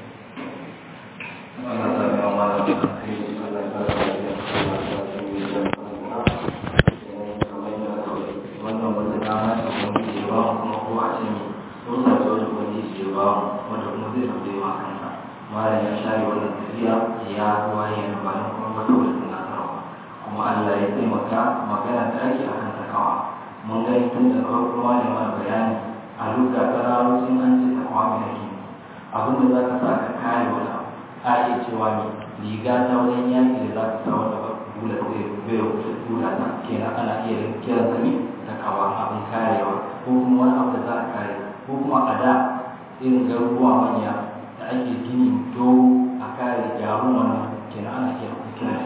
Speaker 2: malam ya share wannan tafiya ya waye na bayan kuma wata wata tunatarwa kuma Allah ya taimaka magana ta ake akan takawa mun gani tun da farko malam mana bayani a luka ta raro sun an ce takawa mai ake abin da za ka sa ka kare wani abu a iya cewa ne riga ta wajen yaki da za ka sa wanda ba bula zai bai bula ta kenan ana iya kiran sa ne takawa abin karewa ko kuma wani abu da za ka kare ko kuma a da irin garuruwa manya da ake gini dogo a kare jarun wannan kenan ana iya kiran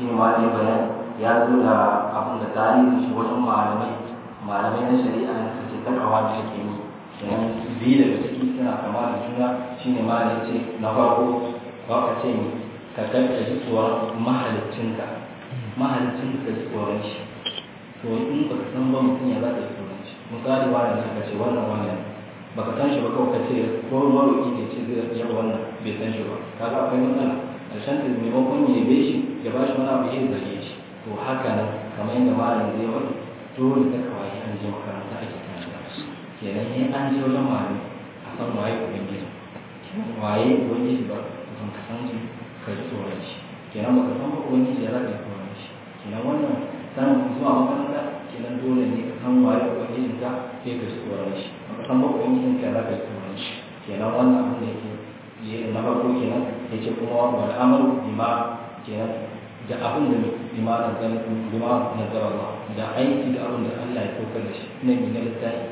Speaker 2: shi ne malami bayan ya zo da abin da tarihin shi wajen malamai malamai na shari'a ne suke takawa da ake yi kenan biyu daga ciki suna kama da juna shi ne malami ce na farko ba ka ce ni ka ga ka ji tsoron mahalicinka mahalicinka ka ji tsoron shi to in ba ka san ba mutum ya za ka ji tsoron shi misali wani da ka ce wannan wannan baka san shi ba kawai ka ce ko maroƙi ne ce zai yau wannan bai san shi ba kaga akwai matsala ƙarshen da maimakon ya yabe shi ya ba shi wani abu ya zage shi to haka nan kamar yadda malam zai wani dole ta kawai an je makaranta ake karanta kenan ne an je wajen malami a san waye ubangiji kenan waye ubangiji ba ka san ka san shi ka ji tsoron shi kenan baka san ba ubangiji ya rage tsoron shi kenan wannan sanin zuwa makaranta kenan dole ne ka san waye ubangijin ka sai ka ji tsoron shi baka san ba ubangijin ka ya rage tsoron shi kenan wannan abin da yake yi na farko kenan ya ce kuma wal amaru bima kenan da abin da bima na zan bima na zara da aiki da abin da Allah ya saukar da shi na mi na littafi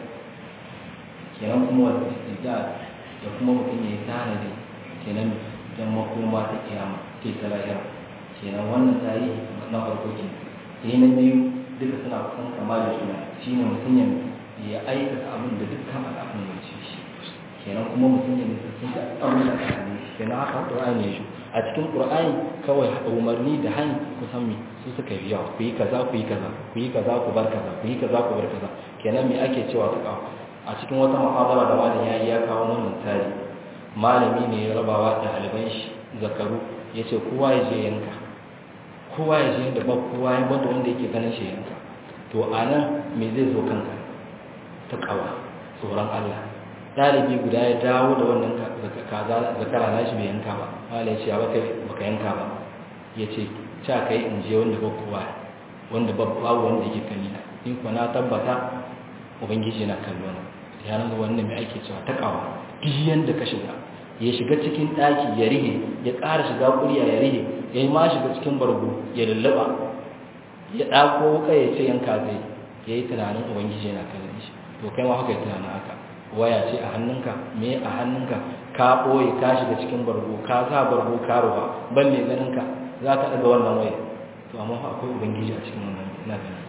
Speaker 2: kenan kuma wal istidad da kuma mutum ya yi tanadi kenan dan makoma ta kiyama ke ta lahira kenan wannan tarihi na farko kenan sai na biyu duka suna kusan kama da juna shine mutum ya aikata abin da dukkan al'adun ya ce shi kenan kuma mutum ya nisanci da abin da aka ne kenan haka Qur'ani ya shi a cikin Qur'ani kawai umarni da hani kusan me su suka yi yawa ku yi kaza ku yi kaza ku yi kaza ku bar kaza ku yi kaza ku bar kaza kenan me ake cewa ta kawo a cikin wata muhabara da wani yayi ya kawo wannan tari malami ne ya rabawa da ɗaliban shi zakaru ya ce kowa ya je yanka kowa ya je da ba kowa ya bada wanda yake ganin shi yanka to a nan me zai zo kanka ta kawa tsoron Allah ɗalibi guda ya dawo da wannan zakara na shi bai yanka ba wala ya ce baka baka yanka ba ya ce ca kai in je wanda ba kowa wanda babu wanda yake gani na in kuwa na tabbata ubangiji na kallo na ya nuna wannan mai ake cewa ta kawa duk da ka shiga ya shiga cikin ɗaki ya rihe ya ƙara shiga ƙuriya ya rihe ya yi ma shiga cikin bargo ya lullaba ya ɗako wuka ya ce yanka zai ya yi tunanin ubangiji yana kallon shi to kai ma haka yi tunanin haka waya ce a hannunka me a hannunka ka ɓoye ka shiga cikin bargo ka sa bargo ka ruwa ban mai ganinka za ka ɗaga wannan waya to amma akwai ubangiji a cikin wannan ina ganin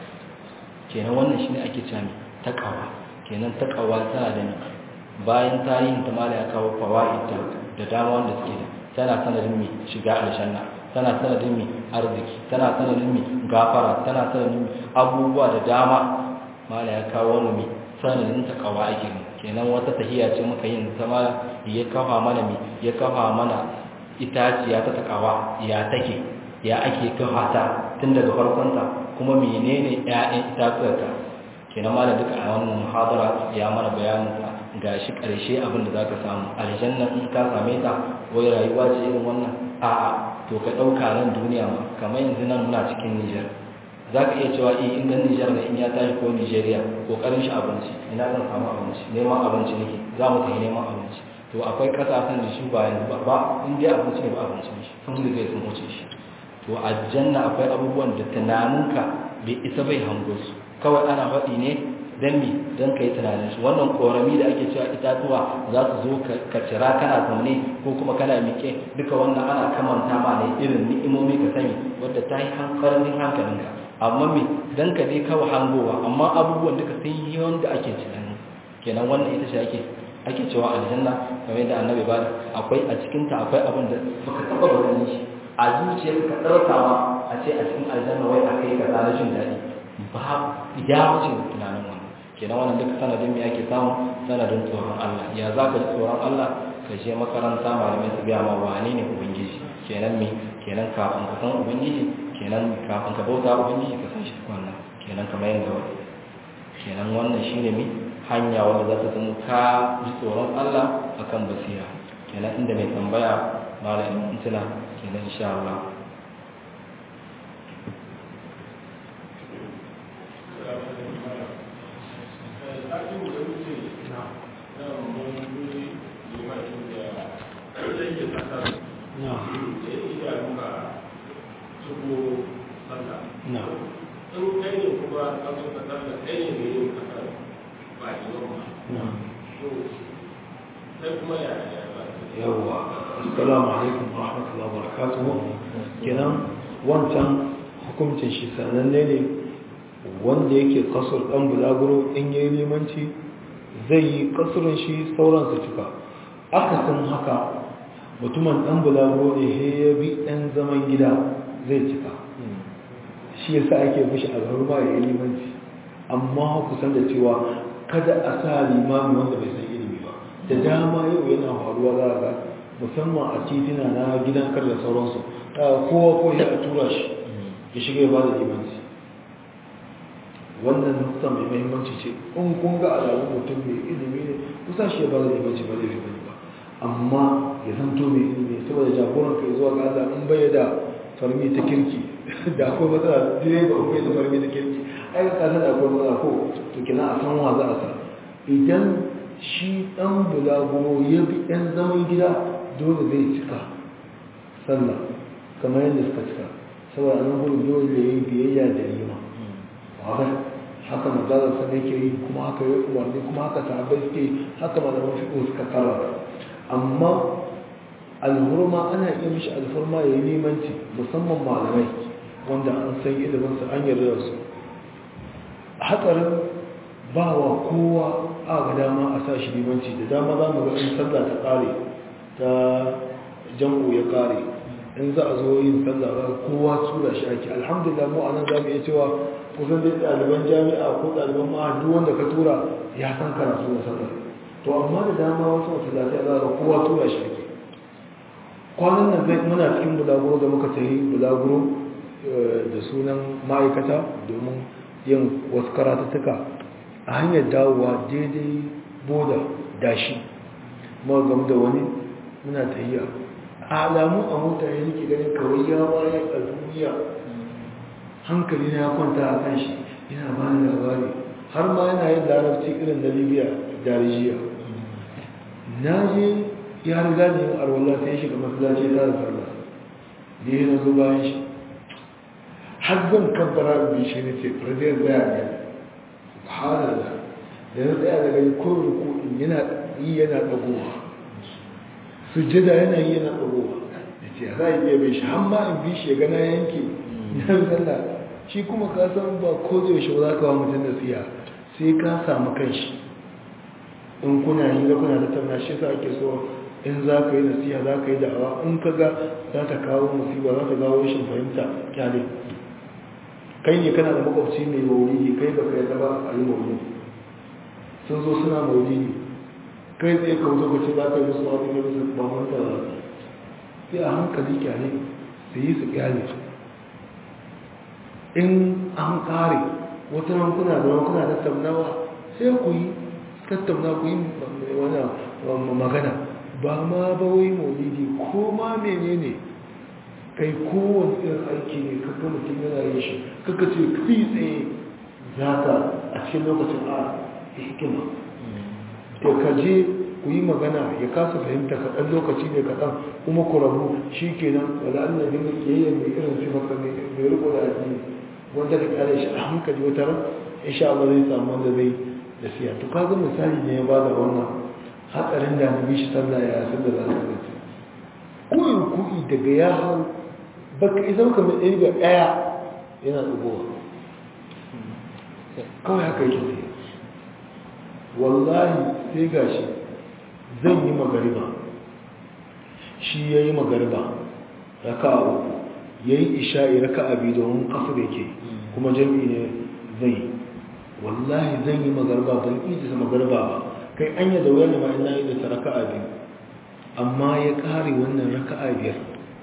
Speaker 2: kenan wannan shine ake cewa takawa kenan takawa tana da ni bayan tarihin ta mala ya kawo fawaid da dama wanda suke da tana sanadin mi shiga aljanna tana sanadin mi arziki tana sanadin mi gafara tana sanadin mi abubuwa da dama mala ya kawo wani mi sanadin takawa ake kenan wata tahiya ce muka yin ta mala ya kafa mana mi ya kafa mana itaciya ta takawa ya take ya ake kafa ta tun daga farkonta kuma menene ƴaƴan itatuwarta kenan malam duka a wannan muhadara ya mana bayanin ta gashi karshe abin da zaka samu aljanna in ka same ta wai rayuwa ce irin wannan a'a to ka dauka nan duniya ma kamar yanzu nan muna cikin Niger zaka iya cewa eh in dan Niger ne in ya tashi ko Nigeria kokarin shi abinci ina zan samu abinci neman abinci nake za mu tafi neman abinci to akwai kasashen da shi ba yanzu ba ba in dai abinci ne ba abinci ne sun riga sun wuce shi to aljanna akwai abubuwan da tunaninka bai isa bai hango su kawai ana faɗi ne don mi don ka yi tunanin su wannan korami da ake cewa itatuwa za su zo ka cira kana zaune ko kuma kana miƙe duka wannan ana kamanta ma ne irin ni'imomi ka sani wadda ta yi hankalin hankalinka amma mi don ka dai kawai hangowa amma abubuwan duka sun yi wanda ake tunani kenan wannan ita ce ake ake cewa aljanna kamar yadda annabi ba akwai a cikinta akwai abin da baka taɓa ganin shi a zuciyar ka ɗaukawa a ce a cikin aljanna wai a kai ka na jin daɗi ba ya wuce tunanin wannan kenan wannan duka sanadin me ake samu sanadin tsoron Allah ya za ka ji tsoron Allah ka je makaranta malamai su gaya ma wane ne ubangiji kenan me kenan kafin ka san ubangiji kenan kafin ka bauta ubangiji ka san shi wannan kenan kamar yadda wani kenan wannan shine me hanya wanda za ta zama ka ji tsoron Allah akan basira kenan inda mai tambaya malamin tuna kenan insha Allah
Speaker 1: yawwa assalamu alaikum wa rahmatullahi wa barakatuhu kenan wancan hukuncin shi sananne ne wanda yake kasar ɗan bulaguro in yi limanci zai yi kasurin shi sauran su cika akasin haka mutumin ɗan bulaguro ne he ya bi ɗan zaman gida zai cika shi yasa ake fushi a garma ya yi limanci amma kusan da cewa kada a sa limami wanda bai san ilimi ba da dama yau yana faruwa za ga musamman a titina na gidan kar da sauransu kowa ko ya a tura shi ya shiga ya ba da limanci wannan nukta mai mahimmanci ce in kun ga alamun mutum mai ilimi ne kusa shi ya ba da limanci ba zai fi bane ba amma ya zanto mai ilimi saboda jagoran kai zuwa ga Allah in bai da farmi ta kirki da akwai matsala direba akwai da farmi ta kirki ai ka san akwai matsala ko to kina a san wa za a sa idan shi dan bulaguro ya bi ɗan zaman gida dole zai cika sallah kamar yadda suka cika saboda nan gudu dole ya yi biyayya da rima wadda haka mazalar sa ne ke yi kuma haka yi umarni kuma haka sahabbai suke yi haka malaman fiƙo suka kara amma alhurma ana iya mishi alhurma ya yi limanci musamman malamai wanda an san iliminsu an yarda da su hatsarin ba wa kowa a ga dama a sa shi limanci da dama za mu ga in sallah ta ƙare ta jam'u ya ƙare in za a zo yin sallah za kowa tura shi ake alhamdulillah mu anan za mu iya cewa kusan dai ɗaliban jami'a ko ɗaliban ma'a duk wanda ka tura ya san karatu da sallah to amma da dama wasu masallatai za ga kowa tura shi ake kwanan nan zai muna cikin bulaguro da muka tafi bulaguro da sunan ma'aikata domin yin wasu karatattuka a hanyar dawowa daidai boda dashi muka gamu da wani muna tahiya alamu a mota ya nake ganin kawai ya waye a duniya hankali na ya kwanta a kan shi yana ba ni labari har ma yana yin larabci irin na libya darijiya na je ya riga ne yin arwallah sai shiga masallaci ta da sallah ne na zo bayan shi har zan kabbara da shi ne ce fardiyar zaya ne subhanallah da na tsaya daga ko ruku'in yana yi yana dagowa sujjada yana yi yana dagowa da ce za a iya bai shi har ma in bi shi ya gana yanke na sallah shi kuma ka san ba ko da yaushe za ka wa mutum nasiha sai ka samu kanshi in kuna yi da kuna tattauna shi sa ake so in za ka yi nasiha za ka yi da'awa in ka ga za ta kawo musiba za ta kawo rashin fahimta kyale kai ne kana da makwabci mai maulidi kai ba ka yadda ba a yi maulidi sun zo suna maulidi kai tsaye ka wuce kwace za ka yi musu wani ne musu ba manta za su sai a hankali kyale su yi su kyale in an kare wata nan kuna da kuna tattaunawa sai ku yi tattauna ku yi wani magana ba ma ba wai maulidi ko ma menene kai kowane irin aiki ne kakka mutum yana yin shi kakka ce kai tsaye za ka a cikin lokacin a hikima to ka je ku yi magana ya kasa fahimta kaɗan lokaci ne kaɗan kuma ku rabu shi kenan wala Allah ne mai kiyayya mai irin sifarsa mai riko da addini wanda ka kare shi a hankali wata ran insha Allah zai samu wanda zai da siya to kaga misali ne ya bada wannan hatsarin da nabi shi sallah ya san da za su gaci koyi kuɗi daga ya hau baka idan ka mai ɗaya ɗaya yana tsugowa kawai haka yake sai wallahi sai gashi zan yi magariba shi ya yi magariba raka a uku ya yi isha'i raka a biyu domin kasar yake kuma jami'i ne zai wallahi zan yi magariba ban ijisa magariba ba kai an yi da wuyan da ma'ina yi da ta raka a biyu amma ya kare wannan raka a biyar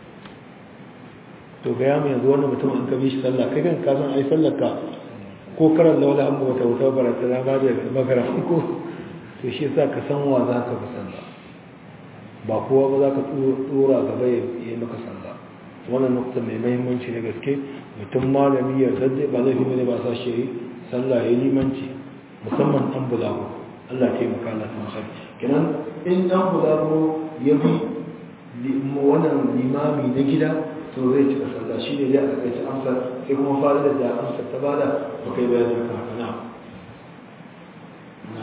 Speaker 1: to ga yamu yanzu wannan mutum an kabi shi sallah kai kan kasan ai sallar ka ko karan laula an wata wata barata na ba da magara ko to shi yasa ka san wa za ka bi sallah ba kowa ba za ka tsora gaba ya yi maka sallah wannan nukta mai mahimmanci na gaske mutum malami ya zadde ba zai fi ne ba sa shi sallah ya limanci musamman dan bulago Allah ta yi maka Allah ta masar kenan in dan bulago ya bi wannan limami na gida to zai cika sallah shi ne ya aka ci amsar sai kuma fa'idar da amsar ta bada ba kai bayanin ka haka na na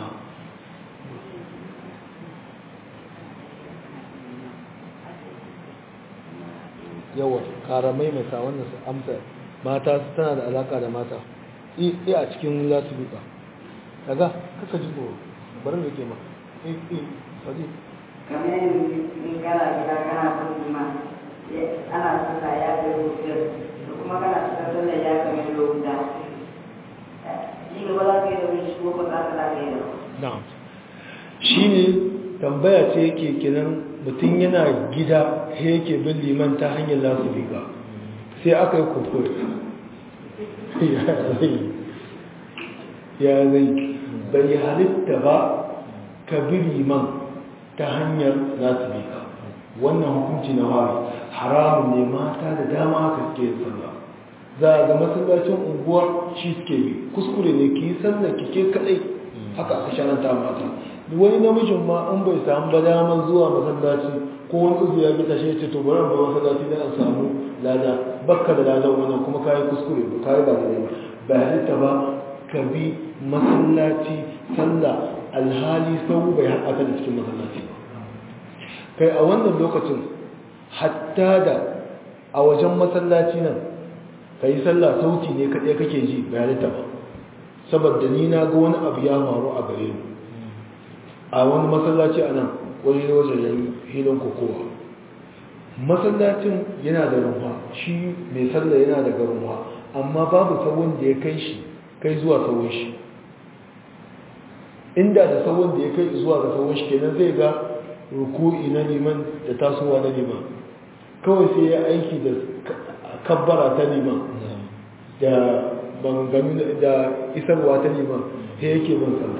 Speaker 1: yawa karamai mai sa wannan su amsa mata tana da alaka da mata i a cikin lasibika kaga kaka ji tsoro bari da ke ma i i sadi
Speaker 3: kamar yanzu in kana gida kana son jima ana sallah ya kai rufiyar da kuma kana cikin sallah ya kai lokuta shi gaba za ka yi da wani shi ko ba za ka yi da
Speaker 1: na'am shine tambaya ce yake kiran mutum yana gida sai yake bin liman ta hanyar lasibika sai aka yi kuskure ya zai ya zai bai halitta ba ka bi liman ta hanyar lasibika wannan hukunci na wari haramun ne mata da dama haka suke yin sallah za a ga masallacin unguwar shi suke bi kuskure ne ki yi sallah ki ke kadai haka aka sharanta mata wani namijin ma in bai samu ba damar zuwa masallaci ko wani uzu ya bi tashe ce to bari ba masallaci dan an samu lada bakka da ladan wannan kuma kai kuskure ba kai ba daidai ba ba halitta ba ka bi masallaci sallah alhali sau bai haɗa ka da cikin masallaci ba kai a wannan lokacin hatta da a wajen masallaci nan ka yi sallah sauti ne kaɗai kake ji bai halitta ba saboda ni na ga wani abu ya faru a gare ni a wani masallaci a nan wani wajen hilin kokowa masallacin yana da rumfa shi mai sallah yana da rumfa amma babu tsawon da ya kai shi kai zuwa tsawon shi inda da tsawon da ya kai zuwa ga tsawon shi kenan zai ga ruku'i na liman da tasowa na liman kawai sai ya aiki da kabbara ta liman da bangami da isarwa ta liman sai yake ban sallah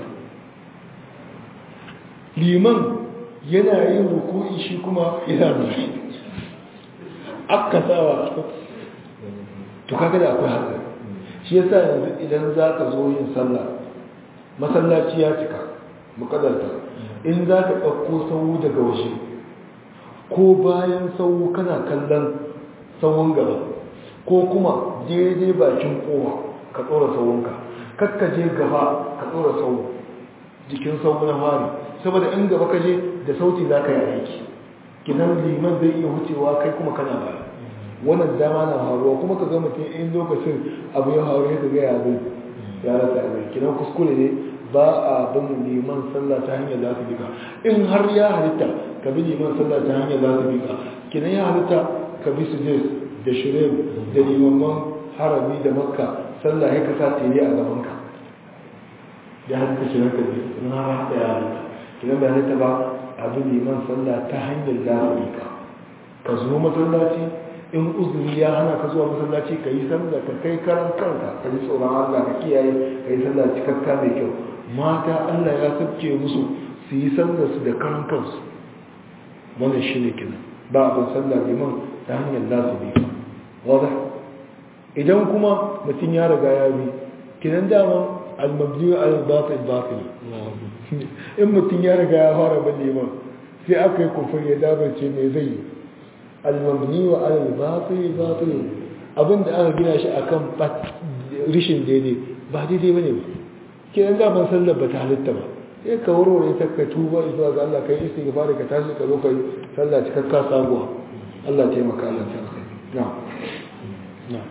Speaker 1: liman yana yin ruku'i shi kuma yana nuna aka sawa to kaga da akwai hatsari shi yasa yanzu idan za ka zo yin sallah masallaci ya cika mukadarta in za ka ɗauko sau daga waje ko bayan sau kana kallon sauwan gaba ko kuma daidai bakin kowa ka tsora sauwanka kakkaje gaba ka tsora sau jikin sau na fari saboda in gaba ka je da sauti za ka yi aiki kinan liman zai iya wucewa kai kuma kana baya wannan dama na faruwa kuma ka ga mutum in lokacin abu ya faru ya ga ya zai ya rasa abin kinan kuskure ne ba a bin liman sallah ta hanyar za su bika in har ya halitta ka bi liman sallah ta hanyar za su bika kinan ya halitta ka bi su da shirin da limaman harami da makka sallah ya kasa tere a gabanka ya halitta shirin ka bi in har haka ya halitta kinan bai halitta ba a bi liman sallah ta hanyar za su bika ka zo masallaci in uzuri ya hana ka zuwa masallaci ka yi sallah ka kai karan kanka ka ji tsoron Allah ka kiyaye ka yi sallah cikakka mai kyau mata Allah ya sabke musu su yi sallar su da karan kansu wannan shine kenan ba abin sallah liman ta hanyar za su bi wadda idan kuma mutum ya riga ya bi kinan daman almabdiyu al-batil batil in mutum ya riga ya fara bin liman sai aka yi kufur ya dabarce me zai yi al-mabni wa al-batil batil abinda aka gina shi akan rishin daidai ba daidai bane ba kiran da ban sallar ba ta halitta ba sai ka warware ta ka tuba zuwa ga Allah kai istighfar ka tashi ka zo kai sallah cikakka sabuwa Allah taimaka Allah ta kai na'am na'am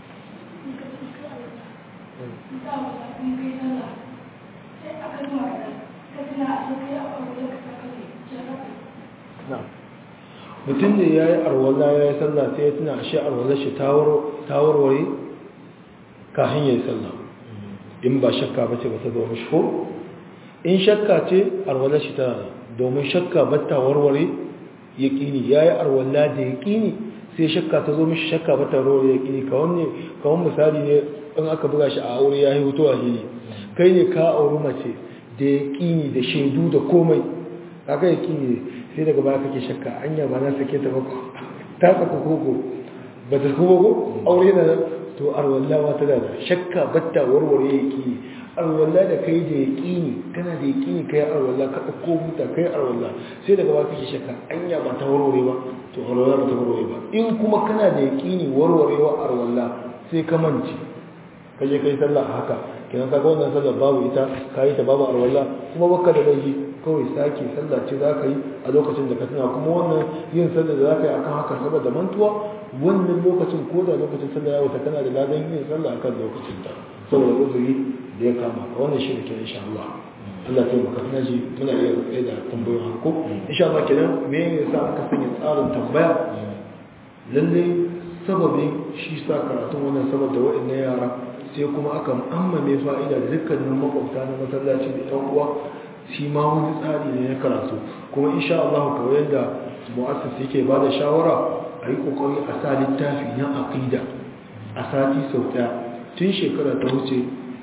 Speaker 1: na'am mutum ne ya yi arwallah ya yi sallah sai ya tuna shi arwallah shi ta warware kafin ya yi sallah in ba shakka ba ce ba ta zama shi in shakka ce arwallah shi ta domin shakka ba ta warware ya ƙini ya yi arwallah da ya ƙini sai shakka ta zo mishi shakka ba ta warware ya ƙini kawon misali ne in aka buga shi a aure ya yi hutu a hili kai ne ka auri mace da ya ƙini da shaidu da komai kaga ya ƙini sai daga baya kake shakka anya ba na sake ta bako ta saka koko ba ta kuma ko aure na to arwalla wata da shakka batta warware yaki arwalla da kai da yaqini kana da yaqini kai arwalla ka dauko muta kai arwalla sai daga baya kake shakka anya ba ta warware ba to arwalla ba ta warware ba in kuma kana da yaqini warwarewa arwalla sai ka manci kaje kai sallah haka kenan kaga wannan sallar babu ita kai ta babu arwalla kuma baka da laifi kawai sake sallah ce za ka yi a lokacin da ka tuna kuma wannan yin sallah da za ka yi akan haka saboda mantuwa wannan lokacin ko da lokacin sallah ya wuta kana da ladan yin sallah akan lokacin ta saboda uzuri da ya kama ka wannan shi ne ke insha Allah Allah ta maka na ji muna iya tsaye da tambayoyin harko insha Allah kenan me yasa aka sanya tsarin tambaya lalle sababin shi sa karatun wannan saboda waɗannan yara sai kuma aka ammame fa'ida da dukkanin makwabta na masallaci da ɗan uwa shi ma wani tsari ne na karatu kuma insha Allah kawai yadda mu'assis yake ba da shawara a yi kokari a sa littafi na aqida a sati sau ɗaya tun shekara ta wuce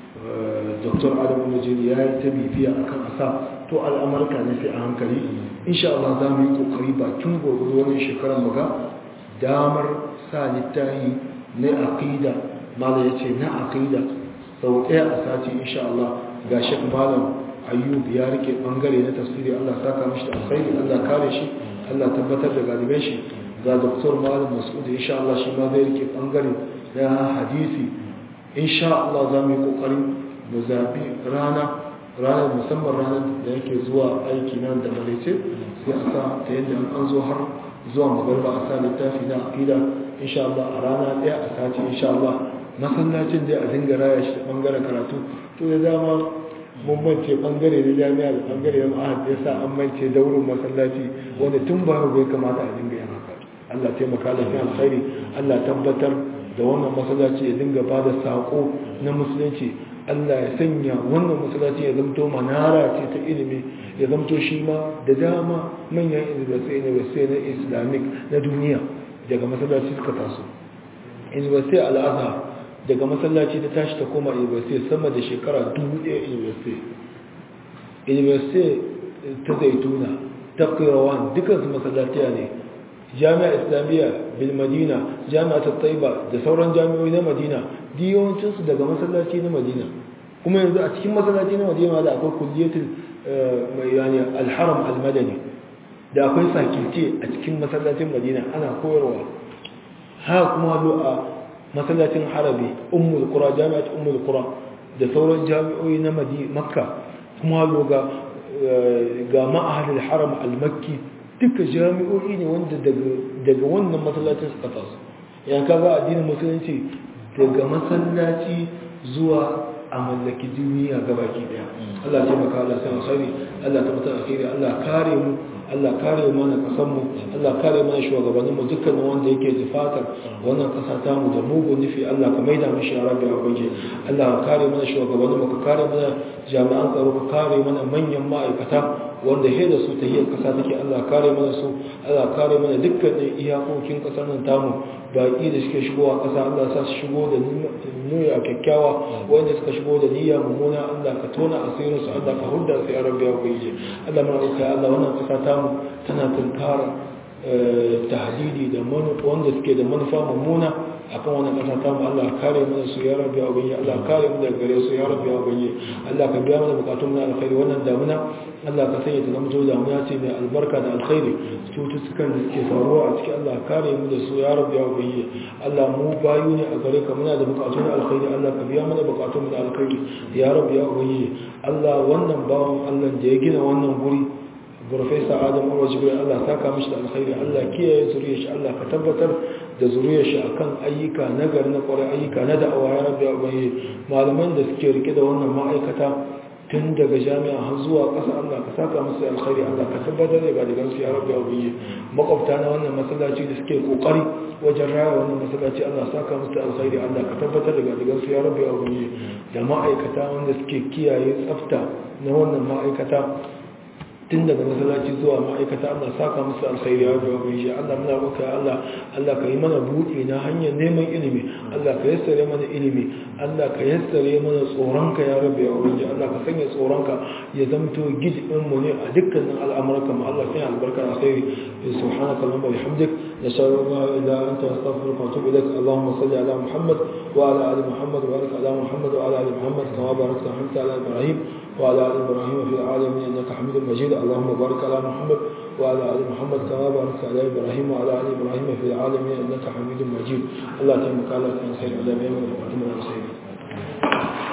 Speaker 1: dr adam majid ya yi ta bibiya akan asa to al'amarka ne sai a hankali insha Allah za mu yi kokari bakin gwargwado wannan shekarar muga damar sa littafi na aqida mala ya ce na aqida sau ɗaya a sati insha Allah ga shek malam ayyub ya rike bangare na tafsiri Allah saka mishi da alkhairi Allah kare shi Allah tabbatar da galiban shi ga doktor malam mas'ud insha Allah shi ma zai rike bangare na hadisi insha Allah za mu yi kokari mu zabi rana ranar musamman ranar da yake zuwa aiki nan da malaice sai a sa ta yadda an zo har zuwa magarba a sa littafi na aqida insha Allah a rana ɗaya a sati insha Allah masallacin da a dinga raya shi da bangaren karatu to da dama mun mance bangare na jami'a da bangare na ma'ahad ya sa an mance daurin masallaci wanda tun ba bai kamata a dinga yin haka Allah taimaka da fi alkhairi Allah tabbatar da wannan masallaci ya dinga ba da sako na musulunci Allah ya sanya wannan masallaci ya zamto manara ce ta ilimi ya zamto shi ma da dama manyan university na islamic na duniya daga masallaci suka taso university al-azhar daga masallaci ta tashi ta koma university sama da shekara 1000 university university ta zaituna ta kirawan dukansu masallatiya ne jami'a islamiyya bil madina jami'a ta taiba da sauran jami'oi na madina yawancinsu daga masallaci na madina kuma yanzu a cikin masallaci na madina da akwai kulliyatul mai yani alharam almadani da akwai sakilce a cikin masallacin madina ana koyarwa ha kuma zo a masallacin harabi ummul qura jami'at ummul qura da sauran jami'o'i na makka kuma zo ga ga ma'ahadul haram al-makki duka jami'o'i ne wanda daga wannan masallacin suka taso yan kaga addinin musulunci daga masallaci zuwa a mallaki duniya gabaki daya Allah ya taimaka Allah sai alkhairi Allah ta mutar alkhairi Allah kare mu Allah kare mana kasan mu Allah kare mana shugabannin mu dukkan wanda yake jifatar wannan kasa ta mu da mugun nufi Allah ka maida mu shi rabbi a banje Allah ka kare mana shugabannin mu ka kare mana jami'an tsaro ka kare mana manyan ma'aikata wanda he da su ta hiyar kasa take Allah kare mana su Allah kare mana dukkanin iyakokin kasar nan tamu baki da suke shigowa kasa Allah sa su shigo da niyya kyakkyawa wanda suka shigo da niyya mummuna Allah ka tona asirin su Allah ka hudda su ya rabbi ya kuyi Allah ma ka Allah wannan kasa tamu tana tunkara tahdidi da wanda suke da manufa mummuna akan wannan kasa tamu Allah kare mana su ya rabbi ya kuyi Allah kare mu daga gare su ya rabbi ya kuyi Allah ka biya mana bukatun mu na alkhairi wannan damuna Allah ka sanya ta zama to damuna ce mai albarka da alkhairi cututtukan da suke faruwa a cikin Allah kare mu da su ya rabbi ya kuyi Allah mu bayu ne a gare ka muna da bukatun na alkhairi Allah ka biya mana bukatun mu da alkhairi ya rabbi ya kuyi Allah wannan bawan Allah da ya gina wannan guri Profesa Adam Umar Jibril Allah saka mishi da alkhairi Allah kiyaye zuriyar shi Allah ka tabbatar da zuriyar shi akan ayyuka na gari na kwarai ayyuka na da'awa ya rabbi ya kuyi malaman da suke rike da wannan ma'aikata tun daga jami'a har zuwa ƙasa Allah ka saka musu alkhairi Allah ka tabbatar da gadigan su ya rabbi ya ubiyi makwabta na wannan masallaci da suke kokari wajen raya wannan masallaci Allah saka musu alkhairi Allah ka tabbatar da gadigan su ya rabbi ya ubiyi da ma'aikata wanda suke kiyaye tsafta na wannan ma'aikata tun daga masallaci zuwa ma'aikata Allah saka musu alkhairi ya rabbi ya ubiyi Allah muna roƙa Allah Allah ka yi mana buɗe na hanyar neman ilimi Allah ka yassare mana ilimi Allah ka yassare mana tsoronka ya rabe ya ubangi Allah ka sanya tsoronka ya zamto gidin mu ne a dukkanin al'amuranka mu Allah sai albarka a sai subhanaka allahumma bihamdik nashhadu an la ilaha illa anta astaghfiruka wa atubu ilaik allahumma salli ala muhammad wa ala ali muhammad wa barik ala muhammad wa ala ali muhammad kama barakta ala ibrahim wa ala ali ibrahim fil alamin innaka hamidum majid allahumma barik ala muhammad وعلى آل محمد كما باركت على إبراهيم وعلى آل إبراهيم في العالمين إنك حميد مجيد الله تبارك على خير على من الخير